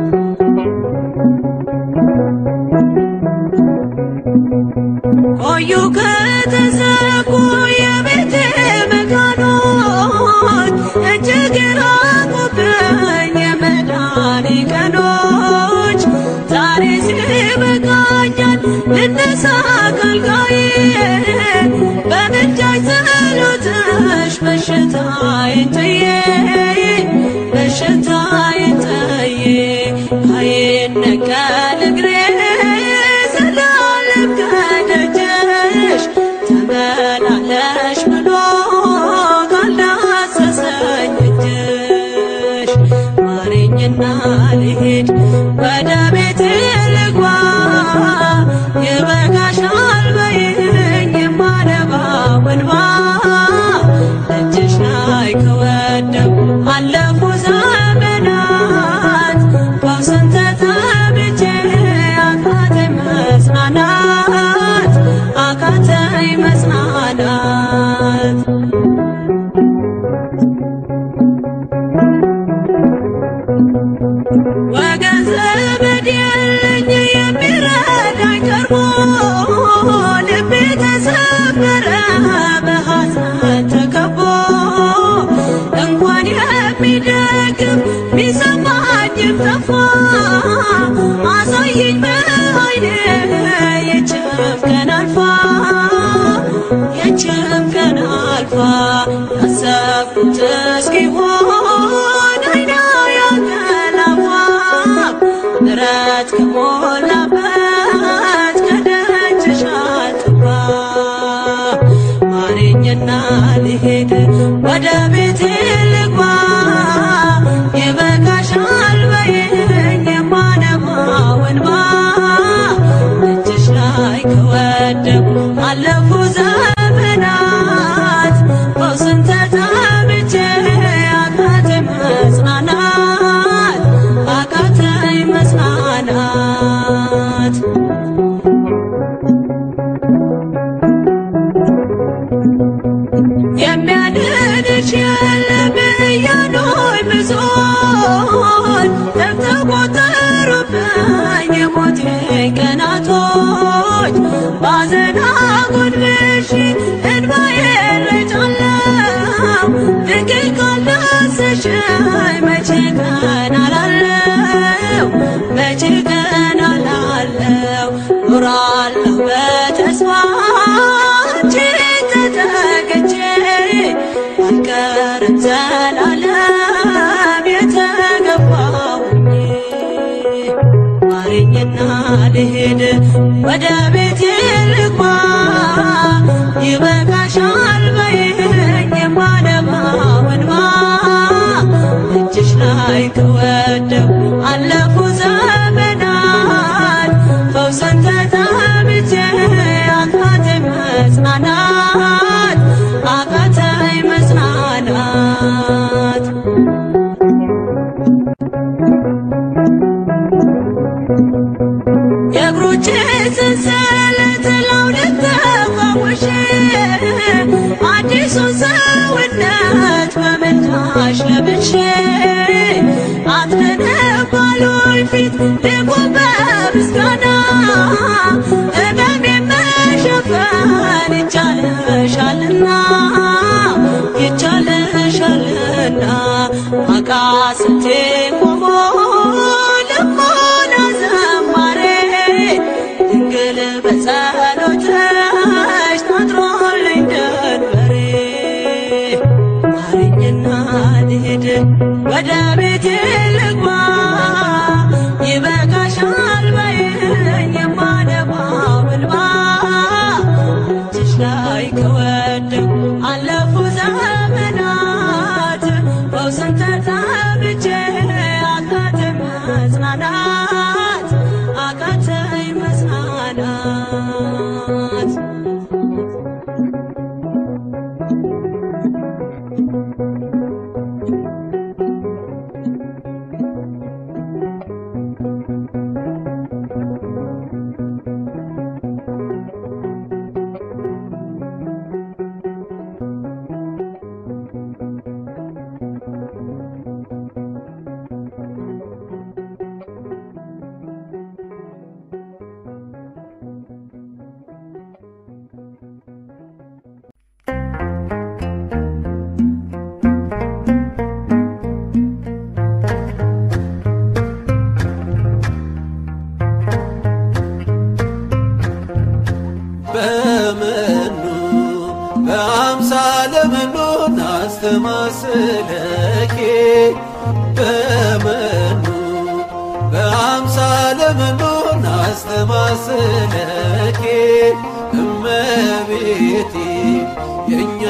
ቆዩ ከተዘጉ የቤቴ መካኖች እጅግ ራቁብኝ የመዳኔ ቀኖች ዛሬ ሲበቃኛል ልነሳ ከአልጋዬ በምልጃሽ ጸሎትሽ በሽታዬን ጥዬ በሽታዬን ጥዬ አይነቀል እግሬ ዘላለም ከደጅሽ ተመላለሽ ብሎ ካልዳሰሰኝ እጅሽ ማረኝና ልሂድ ወደ ቤቴ ልግባ ይበቃሻል በይኝ የማነባው እንባ እጅሽ ላይ ከወደቁ አለፉ ዘመናት ፈውስን ተጠምቼ አቃተኝ መጽናናት አቃተኝ መጽናናት ወገን ዘመድ የለኝ የሚረዳኝ ቀርቦ ልቤ ተሰበረ በሐዘን ተከቦ እንኳን የሚደግም ቢሰማኝም ጠፋ አሳየኝ በዓይኔ የችም ቀን አልፋ የችም ቀን አልፋ ያሰብኩት እስኪሆን አይና ያንቀላፋ ምሕረት ከሞላበት ከደጅሽ አልጠፋ ማረኝና ልሄድ ወደ ቤቴ ልግባ ይበቃሻል በይኝ የማነባው እንባ እጅሽ ላይ ከወደቁ አለፉ ዘመናት ፈውስን ተጠምቼ አቃተኝ መጽናናት አቃተኝ መጽናናት የሚያድንሽ የለም እያሉኝ ብዙዎች ተቆጠሩብኝ የሞቴ ቀናቶች ባዘን አጎንብሼ እንባዬን ረጫለሁ ድንግል ካልዳሰሽኝ መቼ ቀን አላለው መቼ ቀን አላለው ኖራለሁ በተስፋ አንቺን ተጠግቼ አልቀርም ዘላለም የተገባሁኝ ማረኝና ልሄድ ወደ ቤቴ ልግባ ይበቃሻል በይኝ የማነባው እንባ እጅሽ ላይ ከወደቁ አለፉ ዘመናት ፈውስን ተጠምቼ አቃተኝ መጽናናት አቃተኝ መጽናናት የእግሮቼ ሰንሰለት ላውልቅ ተፈውሼ አዲሱን ሰውነት በምልጃሽ ለብሼ አትነባሉኝ ፊት ልቁም በምስጋና ሕመሜን መሸፈን ይቻልሻልና ይቻልሻልና አቃስቴ ቆሞ ልቦና ዘማሬ ድንግል በጸሎትሽ ታጥሮልኝ ደንበሬ ማረኝና ልሂድ ወደ ቤቴ ልግባ ይበ ናስተማስለኬ በመኑ በአምሳለ መኑ ናስተማስለኬ እመቤቴ የእኛ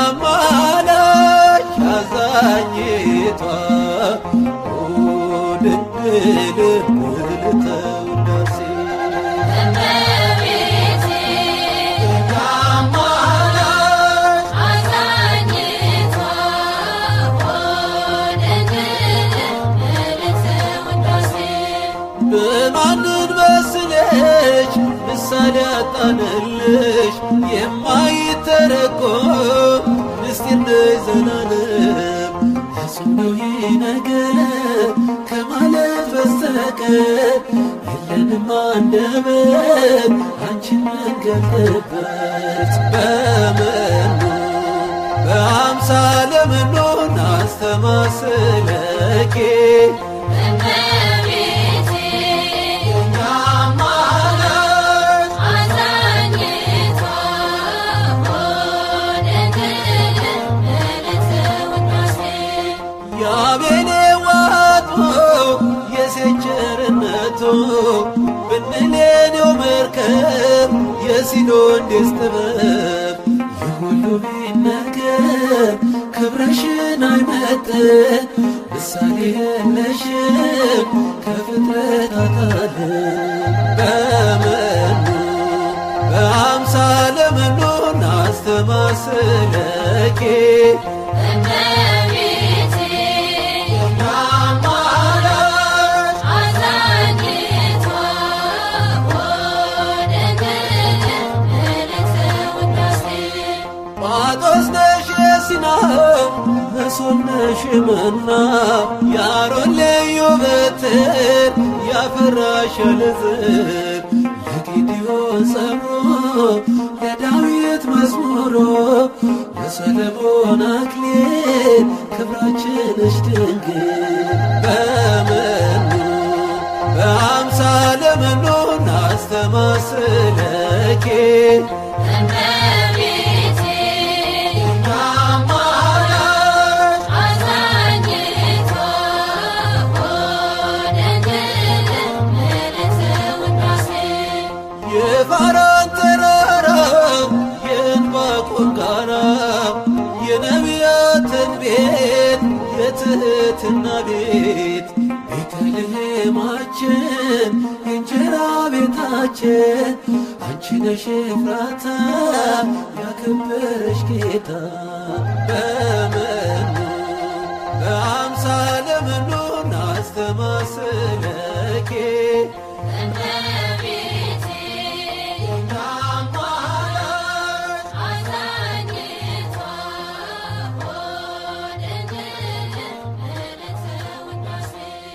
ማላች አዛኝቷ ኦ ድንግል ምልዕተ ውዳሴ እመቤቴ አማላች አዛኝቷ ድንግል ምልዕተ ውዳሴ በማንን መስለሽ ምሳሌ አጣንልሽ የማይተረጎም ምስጢር ነሽ ዘላለም ፍጹም ነው ይህ ነገር ከማለት በስተቀር የለንም አንደበት አንቺን መንገልጥበት በመኑ በአምሳለ መኑ ናስተማስለኬ እመቤቴ አማላች አዛኝቷ ድንግል ምልዕተ ውዳሴ ያቤኔ ዋጦ የሴት ቸርነቱ ብንሌኔው መርከብ የሲኖንዴስ ጥበብ የሁሉ ቢነገር ክብረሽን አይመጥን ምሳሌ የለሽም ከፍጥረታት ዓለም በመኑ በአምሳለ መኑ ናስተማስለኬ እመቤቴ አማላች አዛኝቷ ድንግል ምልዕተ ውዳሴ ጳጦስ ነሽ የሲና መሶብ ነሽ መና የአሮን ልዩ በትር ያፈራሽ ለዝር ለጌዲዮን ጸምሮ ለዳዊት መዝሙሮ ለሰለሞን አክሊል ክብራችንሽ ድንግል በመኑ በአምሳለ መኑ ናስተማስለኬ እመቤቴ አማላች አዛኝቷ ድንግል ምልዕተ ውዳሴ የፋራን ተራራ የዕንባቆም ጋራ የነቢያትን ቤት የትህትና ቤት ቤተልሔማችን የእንጀራ ቤታችን አንቺ ነሽ ኤፍራታ ያከበረሽ ጌታ በመኑ በአምሳለ መኑ ናስተማስለኬ እመቤቴ አማላች አዛኝቷ ድንግል ምልዕተ ውዳሴ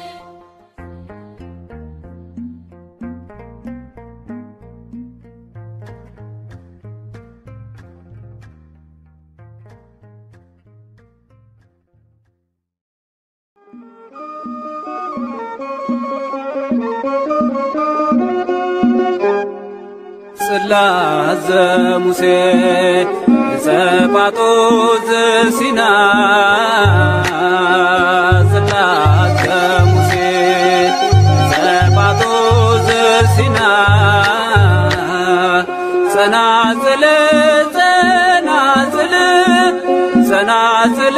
ጽላተ ሙሴ ዘጳጦስ ዘሲና ጽላተ ሙሴ ዘጳጦስ ዘሲና ጸናጽል ጸናጽል ጸናጽል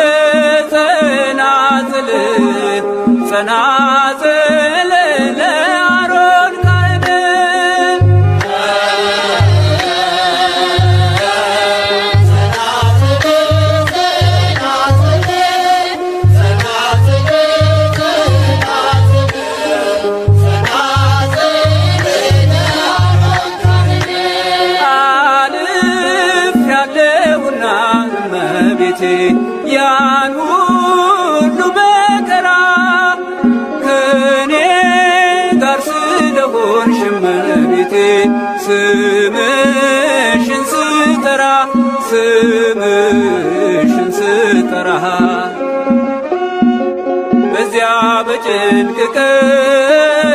ጸናጽል ጸናጽል ለአሮን ካህን አልፍ ያለውና እመቤቴ ያን ሁሉ መከራ ከኔ ጋር ስለሆንሽ እመቤቴ ስምሽን ስጠራ ስምሽን ስጠራ በዚያ በጭንቅ ቀን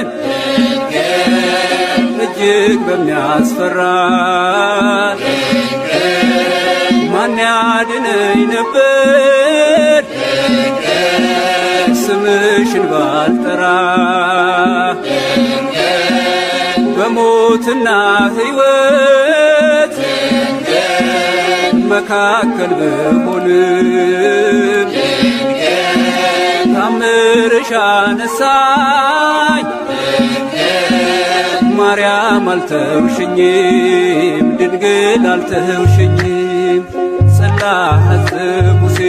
እጅግ በሚያስፈራ ማን ያድነኝ ነበር ስምሽን ባልጠራ በሞትና ሕይወት መካከል ብሆንም ታምርሽ አነሳኝ ማርያም አልተውሽኝም ድንግል አልተውሽኝም ጽላተ ሙሴ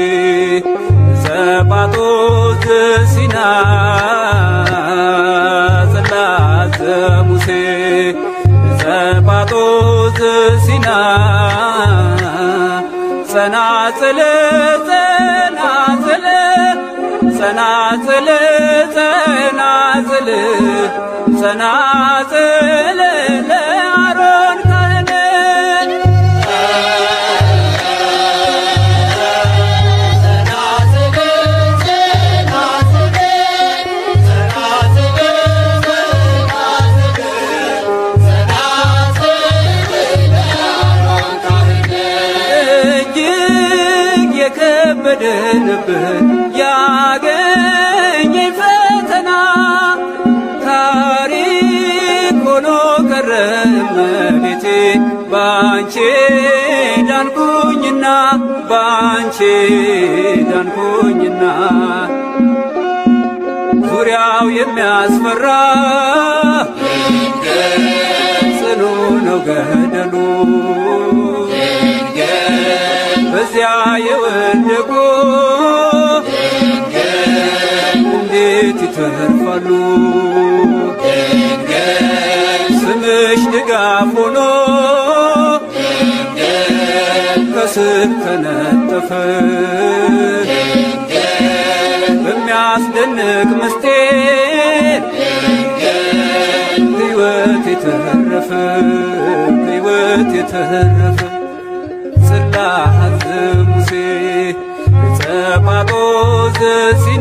ዘጳጦስ ዘሲና ጽላተ ሙሴ ዘጳጦስ ዘሲና ጸናጽል ጸናጽል ጸናጽል ጸናጽል ጸናጽል ለአሮን ካህን እጅግ የከበደንብን ያገኘኝ ፈተና ታሪክ ሆኖ ቀረ እመቤቴ ባንቺ ዳንኩኝና ባንቺ ዳንኩኝና ዙሪያው የሚያስፈራ ጽኑ ነው ገደሉ በዚያ የወደቁ እንዴት ይተርፋሉ? ስምሽ ድጋፍ ሆኖ ከስር ተነጠፈ በሚያስደንቅ ምስጢር ሕይወት የተረፈ ሕይወት የተረፈ ጽላተ ሙሴ ጸጳጦስ ዘሲና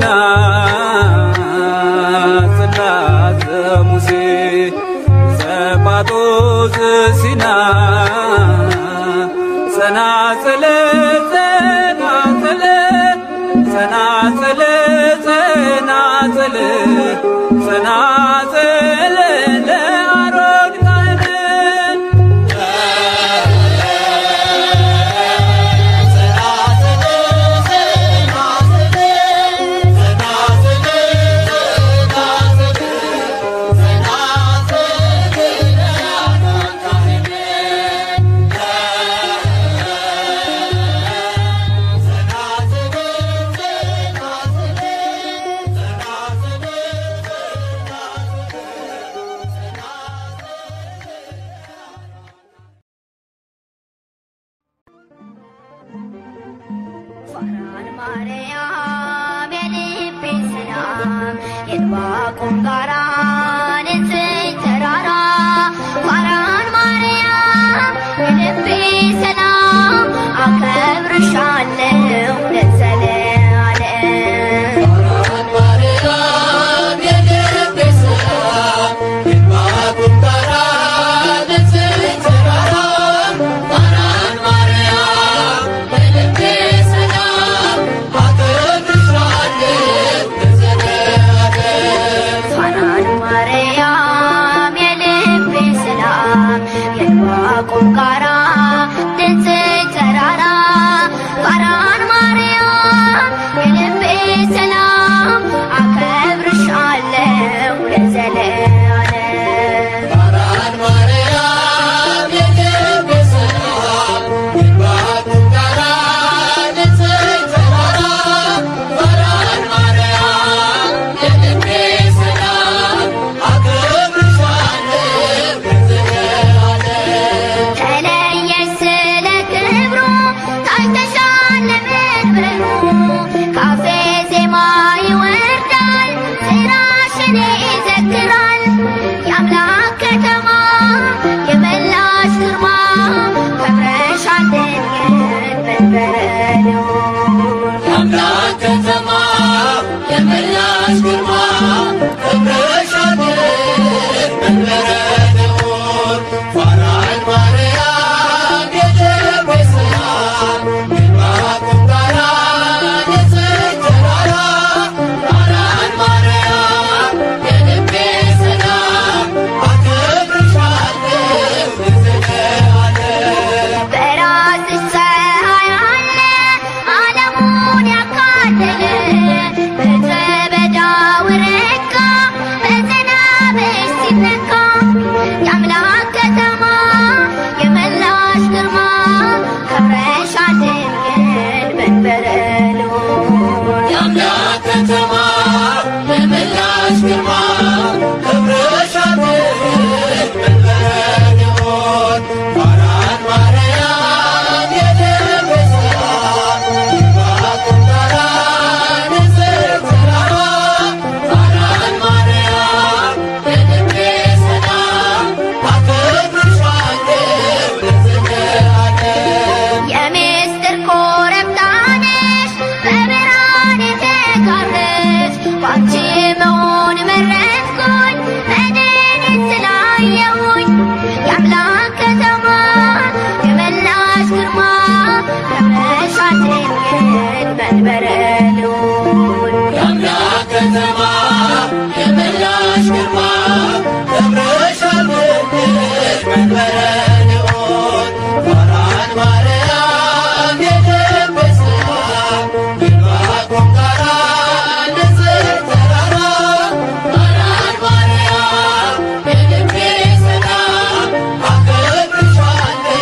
ጽላተ ሙሴ ጸጳጦስ ዘሲና ጸናጽል ጸናጽል ጸናጽል ጸናጽል ጸናጽል ለአሮን ካህን ፋራን ማርያም የልቤ ሰላም የዕንባቆም ጋራ ንጽሕት ተራራ ፋራን ማርያም የልቤ ሰላም አከብርሻለሁ ለዘለዓለም ፋራን ማርያም የልቤ ሰላም የዕንባቆም ጋራ ንጽሕት ተራራ ፋራን ማርያም የልቤ ሰላም አከብርሻለሁ ለዘለዓለም ተለየሽ ስለ ክብሩ ታይተሻል ለመንበሩ ካፌ ዜማ ይወርዳል ስራሽን ይዘክራል የአምላክ ከተማ የመላሽ ግርማ ከብረሻል ድንግል መንበረ ልዑል Para አየሁኝ የአምላክ ከተማ የመላሽ ግርማ ከብረሻት ድንግል መንበረ ልዑል የአምላክ ከተማ የመላሽ ግርማ ደብረሻል ድንግል መንበረ ልዑል ፋራን ማርያም የደበስራ ይልባቆም ጋራ ንጽሕት ተራራ ፋራን ማርያም የልቤ ሰላም አከብርሻለሁ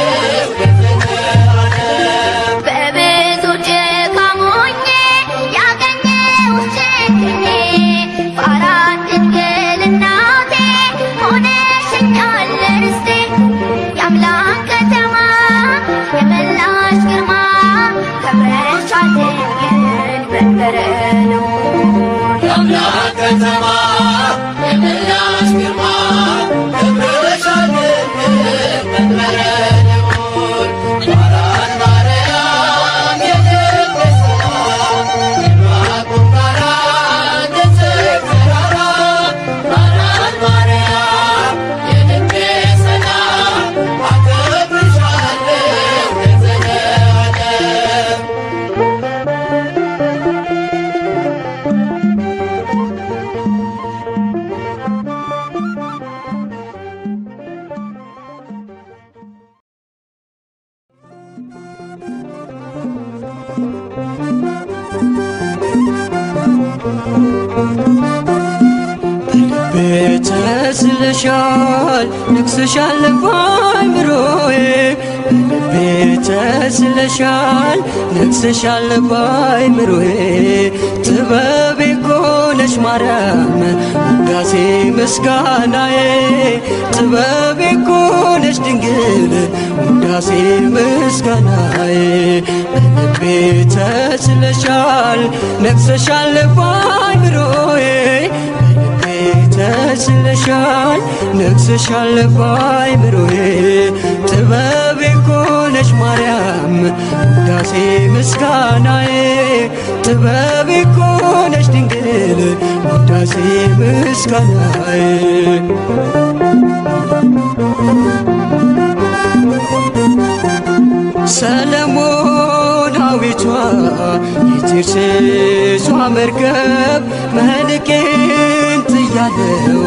ለዘለዓለም በብዙ ድካም ሆኜ ያገኘሁት ችግሬ ፋራን ድንግል እናቴ ሆነሽኛል ርስቴ የአምላክ ከተማ የመላሽ ግርማ ከብረሻል ድንግል መንበረ ልዑል የአምላክ ከተማ የመላሽ ግርማ ደብረሻል ድንግል መንበረ ልዑል ፋራን ማርያም የደበስራ ይልባቆም ጋራ ንጽሕት ተራራ ፋራን ማርያም የልቤ ሰላም አከብርሻለሁ ለዘለዓለም ቤተ ስለሻል ነግሰሻል ባይምሮዬ በልቤ ተስለሻል ነግሰሻል ባይምሮዬ ጥበቤ ኮነሽ ማርያም ውዳሴ ምስጋናዬ ጥበቤ ኮነሽ ድንግል ውዳሴ ምስጋናዬ በልቤ ተስለሻል ነግሰሻል ባይምሮዬ ተስለሻል ነግሰሻል ባይምሮዬ ጥበቤ ኮነሽ ማርያም ውዳሴ ምስጋናዬ ጥበቤ ኮነሽ ድንግል ውዳሴ ምስጋናዬ ሰለሞናዊቷ የቴርሴሷ መርከብ መልቄን ጥያለው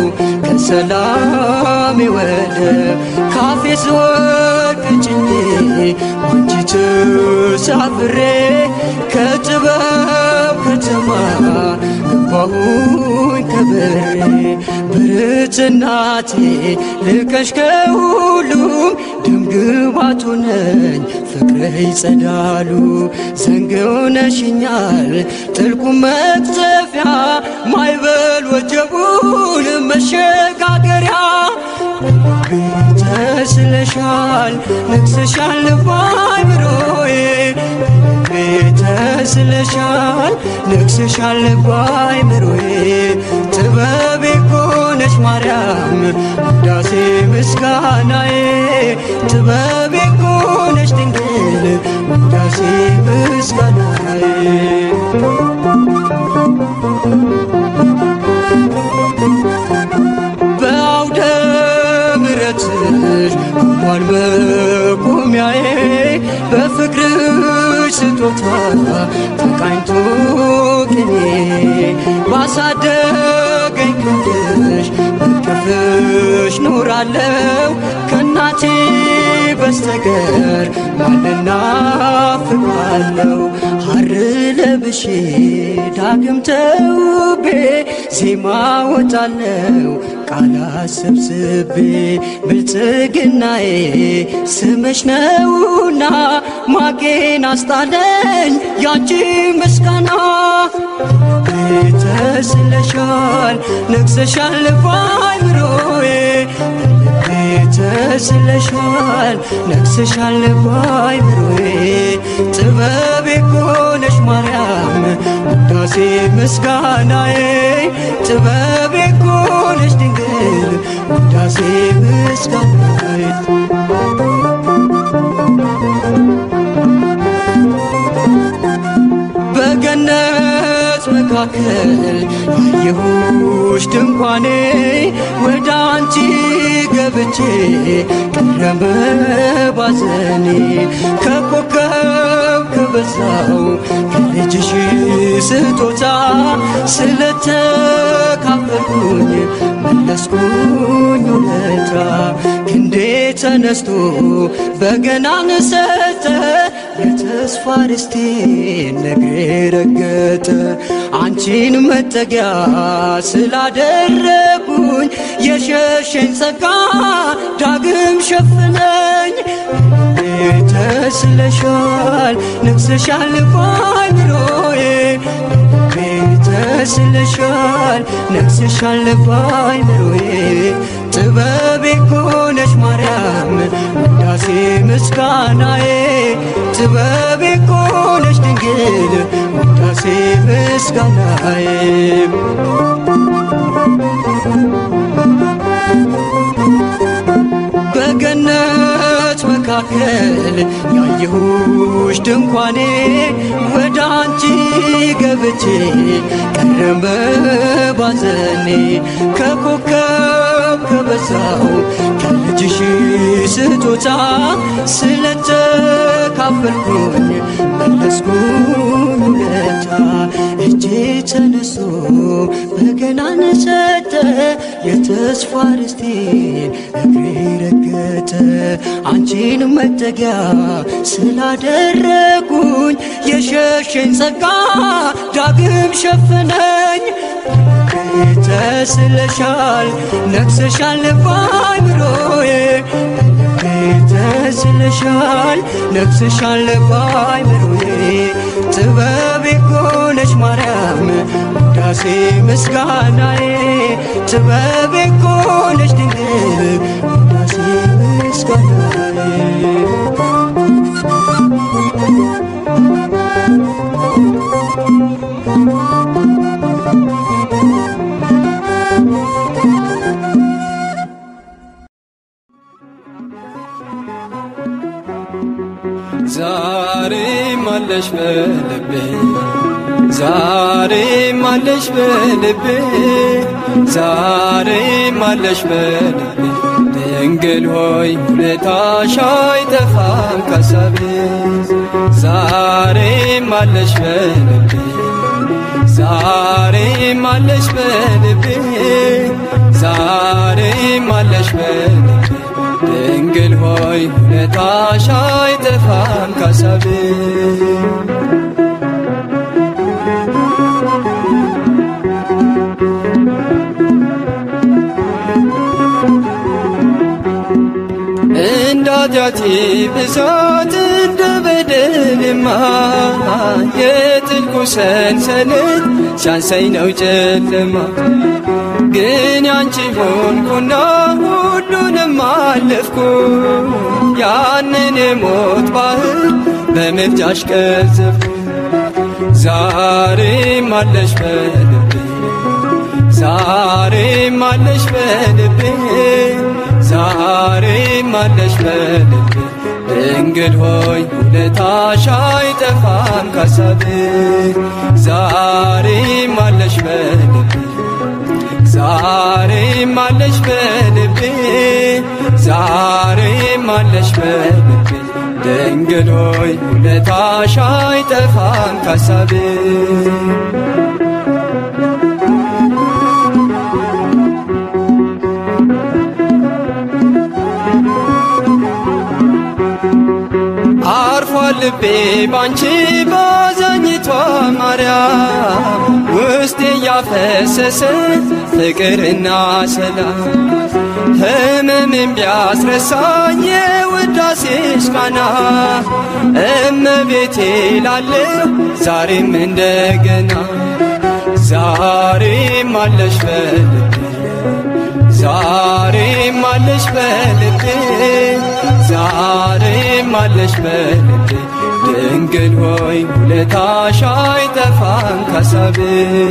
ከሰላም ወደብ ካፌ ስወድቅ ጭኜ አንቺ ተሳፍሬ ከጥበብ ከተማ ገባሁኝ ከበሬ ብርትናቴ ልቀሽ ከሁሉም ደምግባቱ ነኝ ፍቅርህ ይጸዳሉ ዘንግ ሆነሽኛል ጥልቁ መቅዘፊያ ማይበል ወጀቡን መሸጋገሪያ ተስለሻል ነግሰሻል ባይምሮዬ ተስለሻል ነግሰሻል ባይምሮዬ ጥበቤ ኮነሽ ማርያም ውዳሴ ምስጋናዬ ጥበቤ ኮነሽ ድንግል ውዳሴ ምስጋናዬ በአውደ ምሕረትሽ ቆሟል መቆሚያዬ በፍቅርሽ ስጦታ ተቃኝቶ ቅኔ ባሳደገኝ ክንድሽ በቅፍሽ ኖራለው ከእናቴ በስተቀር ማንና ፍቃለው ሐር ለብሼ ዳግም ተውቤ ዜማ ወጣለው ቃላት ሰብስቤ ብልጽግናዬ ስምሽ ነውና ማጌን አስጣለኝ ያንቺ ምስጋና ተስለሻል ነግሰሻል ባይምሮዬ ተስለሻል ነግሰሻል ባይምሮዬ ጥበቤ ኮነሽ ማርያም ውዳሴ ምስጋናዬ ጥበቤ ኮነሽ ድንግል ውዳሴ ምስጋናዬ በገነት መካከል አየሁሽ ድንኳኔ ወደ አንቺ ገብቼ ቀረበ ባዘኔ ከኮከብ ከበዛው ከልጅሽ ስጦታ ስለተካፈልኩኝ መለስኩኝ ውለታ ክንዴ ተነስቶ በገናን ሰጠ የተስፋ ርስቴን ነግሬ ረገጠ አንቺን መጠጊያ ስላደረጉኝ የሸሸኝ ጸጋ ዳግም ሸፍነኝ ተስለሻል ነግሰሻል ባይምሮዬ ተስለሻል ነግሰሻል ባይምሮዬ ጥበቤ ኮነሽ ማርያም ውዳሴ ምስጋናዬ ጥበቤ ኮነሽ ድንግል ውዳሴ ምስጋናዬ በገነት መካከል ያየሁሽ ድንኳኔ ወደ አንቺ ገብቼ ቀረበ ባዘኔ ከኮከብ ከበዛው ከልጅሽ ስጦታ ስለተካፈልኩኝ መለስኩኝ ውለታ እጄ ተነስቶ በገናን ሰጠ የተስፋ ርስቴን እግሬ ረገጠ አንቺን መጠጊያ ስላደረጉኝ የሸሸኝ ጸጋ ዳግም ሸፍነኝ ተስለሻል ነግሰሻል ባይምሮዬ ተስለሻል ነግሰሻል ባይምሮዬ ጥበቤ ኮነሽ ማርያም ውዳሴ ምስጋናዬ ጥበቤ ኮነሽ ድንግል ውዳሴ ምስጋናዬ ዛሬም አለሽ በልቤ ዛሬም አለሽ በልቤ ዛሬም አለሽ በልቤ ድንግል ሆይ ውለታሽ አይጠፋም ከሳቤ ዛሬም አለሽ በልቤ ዛሬም አለሽ በልቤ ዛሬም አለሽ በልቤ ድንግል ሆይ ውለታሽ አይጠፋም ከሳቤ እንደ ኃጢአቴ ብዛት እንደ በደልማ የጥልቁ ሰንሰለት ሲያንሰኝ ነው ጨለማ ግን ያንቺ ሆንኩና ሁሉንም አለፍኩ ያንን የሞት ባህር በምልጃሽ ቀዘፍኩ ዛሬም አለሽ በልቤ ዛሬም አለሽ በልቤ ዛሬም አለሽ በልቤ ድንግል ሆይ ውለታሽ አይጠፋም ከሳቤ ዛሬም አለሽ በልቤ ዛሬም አለሽ በልቤ ዛሬም አለሽ በልቤ ድንግል ሆይ ውለታሽ አይጠፋም ከሳቤ አርፏል ልቤ ባንቺ ባዛኝቷ ማርያም ውስጤ እያፈሰሰ ፍቅርና ሰላም ህመምን ቢያስረሳኝ የውዳሴሽ ቃና እመቤቴ ላለሁ ዛሬም እንደገና ዛሬም አለሽ በልቤ ዛሬም አለሽ በልቤ ዛሬም አለሽ በልቤ ድንግል ሆይ ውለታሽ አይጠፋም ከሳቤ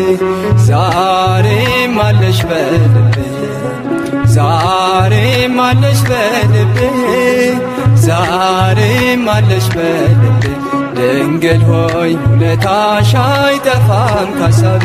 ዛሬም አለሽ በልቤ ዛሬም አለሽ በልቤ ዛሬም አለሽ በልቤ ድንግል ሆይ ውለታሽ አይጠፋም ከሳቤ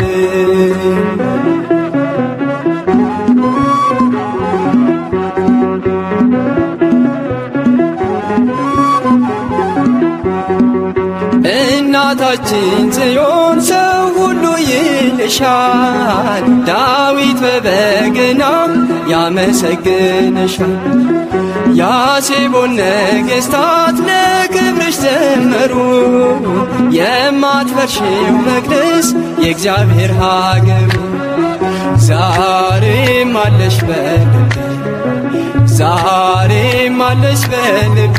እናታችን ጽዮን ሰው ሁሉ ይልሻል፣ ዳዊት በበገና ያመሰግንሻል። ያሴቦን ነገሥታት ለክብርሽ ዘመሩ፣ የማትፈርሺው መቅደስ የእግዚአብሔር ሀገሩ ዛሬም አለሽ በልቤ ዛሬም አለሽ በልቤ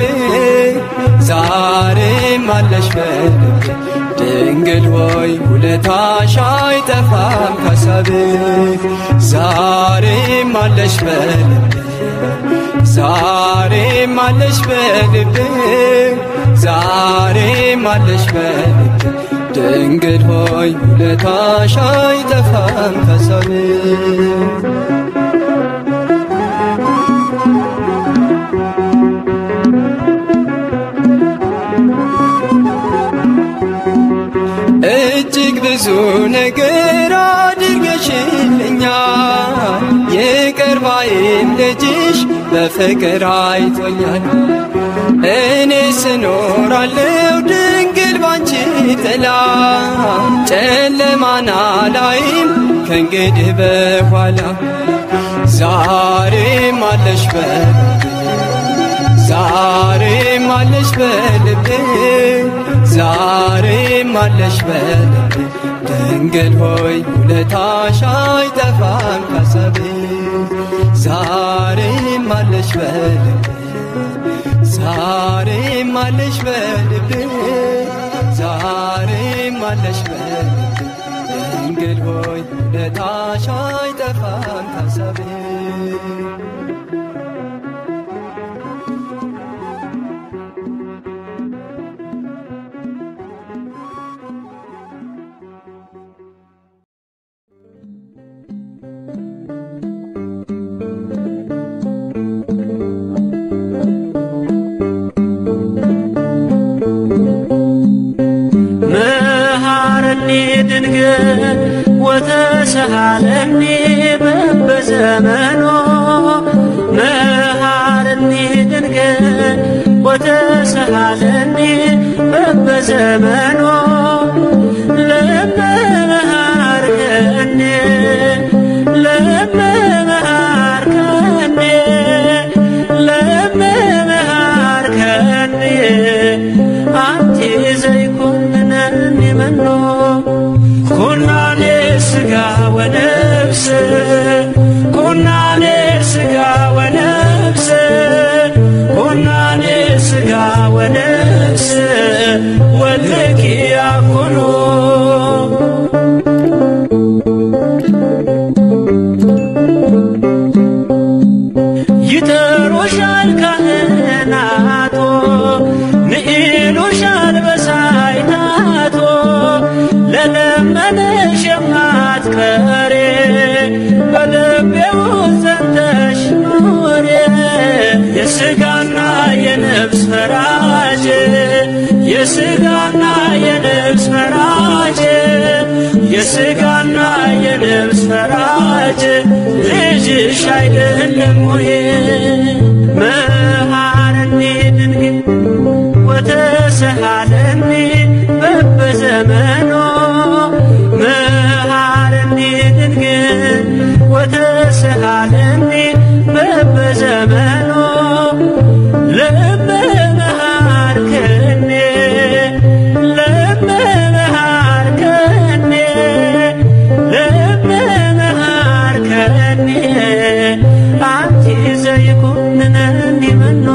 ዛሬም አለሽ በልቤ ድንግል ሆይ ውለታሽ አይጠፋም ካሳብህ ዛሬም አለሽ በልቤ ዛሬም አለሽ በልቤ ዛሬም አለሽ በልቤ ድንግል ሆይ ውለታሽ አይጠፋም ካሳብህ እጅግ ብዙ ነገር አድርገሽልኛል። ይቅር ባይም ልጅሽ በፍቅር አይቶኛል። እኔ ስኖራለው ድንግል ባንቺ ጥላ ጨለማና ላይም ከእንግዲህ በኋላ ዛሬም አለሽ በልቤ ዛሬም አለሽ በልቤ ዛሬም አለሽ በልቤ ድንግል ሆይ ውለታሽ አይጠፋም ካሳቤ ዛሬም አለሽ በልቤ ዛሬም አለሽ በልቤ ዛሬም አለሽ በልቤ ድንግል ሆይ ውለታሽ አይጠፋም ካሳቤ መሃረኒ ድንግል ወተሰሃለኒ በበዘመኖ መሃረኒ ድንግል ወተሰሃለኒ በበዘመኖ ለመመሃርከኒ ለመመሃርከኒ ለመመሃርከኒ አንቲ ዘይኮንነኒ መኖ ኩናኔ ስጋ ወነፍስ ኩናኔ ስጋ ወነፍስ ኩናኔ ስጋ ወነፍስ ወልኪ ያኩኑ ይጠሩሻል ካህናቶ ንኢሉሻል በሳይታቶ ለለመነሽ የማትቀሬ በልቤ ውስጥ ዘንተሽ ኑሬ የሥጋና የነፍስ ፈራጅ የሥጋና የነፍስ ፈራጅ የሥጋና የነፍስ ፈራጅ ልጅሽ አይደለም ወይ መሃረኒ ድንግል ወተሰሃለኒ በበዘመኖ መሃረኒ ድንግል ወተሰሃለኒ በበዘመኖ ለመመሃርከኒ ለመመሃርከኒ ለመመሃርከኒ አንቲ ዘይኩንነኒ መኖ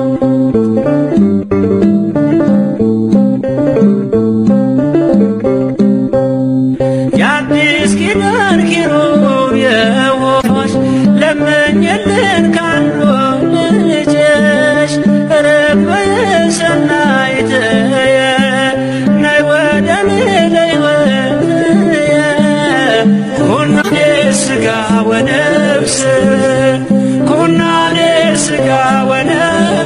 የአዲስ ኪዳን ኪሩብ የሆንሽ ለመኝልን ካሉ ልጅሽ ርግበ ሰናይትየ ናይ ወደኔ ለሕይወትየ ኩናኔ ሥጋ ወነፍስ ኩናኔ ሥጋ ወነፍስ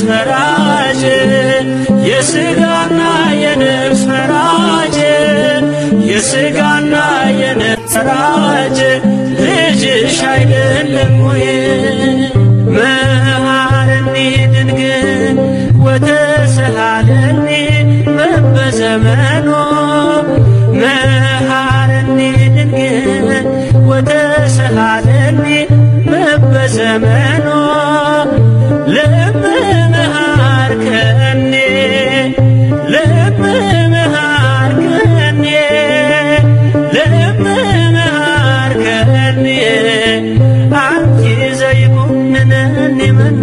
ፈራጅ የሥጋና የነፍስ ፈራጅ የሥጋና የነፍስ ፈራጅ ልጅሽ አይደለም ወይ መሐረኒ ድንግል ወተሰሃለኒ በበዘመኖ መሐረኒ ድንግል ወተሰሃለኒ በበዘመኖ ለመመሃርከኒ ለመመሃርከኒ ለመመሃርከኒ አንቲ ዘይኩንነኒ መኖ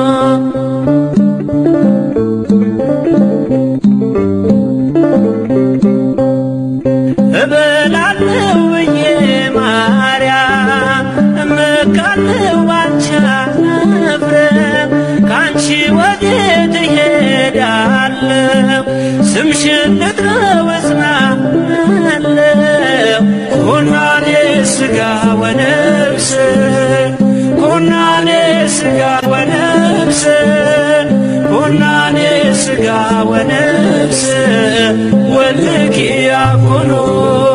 እበላለሁ ብዬ ማርያም እመካለሁ ባንቺ አፍረም ከአንቺ ወዴት እሄዳለሁ ስምሽን ልጥራው እጽናለሁ ኩናኔ ሥጋ ወነፍስ ኩናኔ ሥጋ ወነፍስ ኩናኔ ሥጋ ወነፍስ ወልኪ ያኩኑ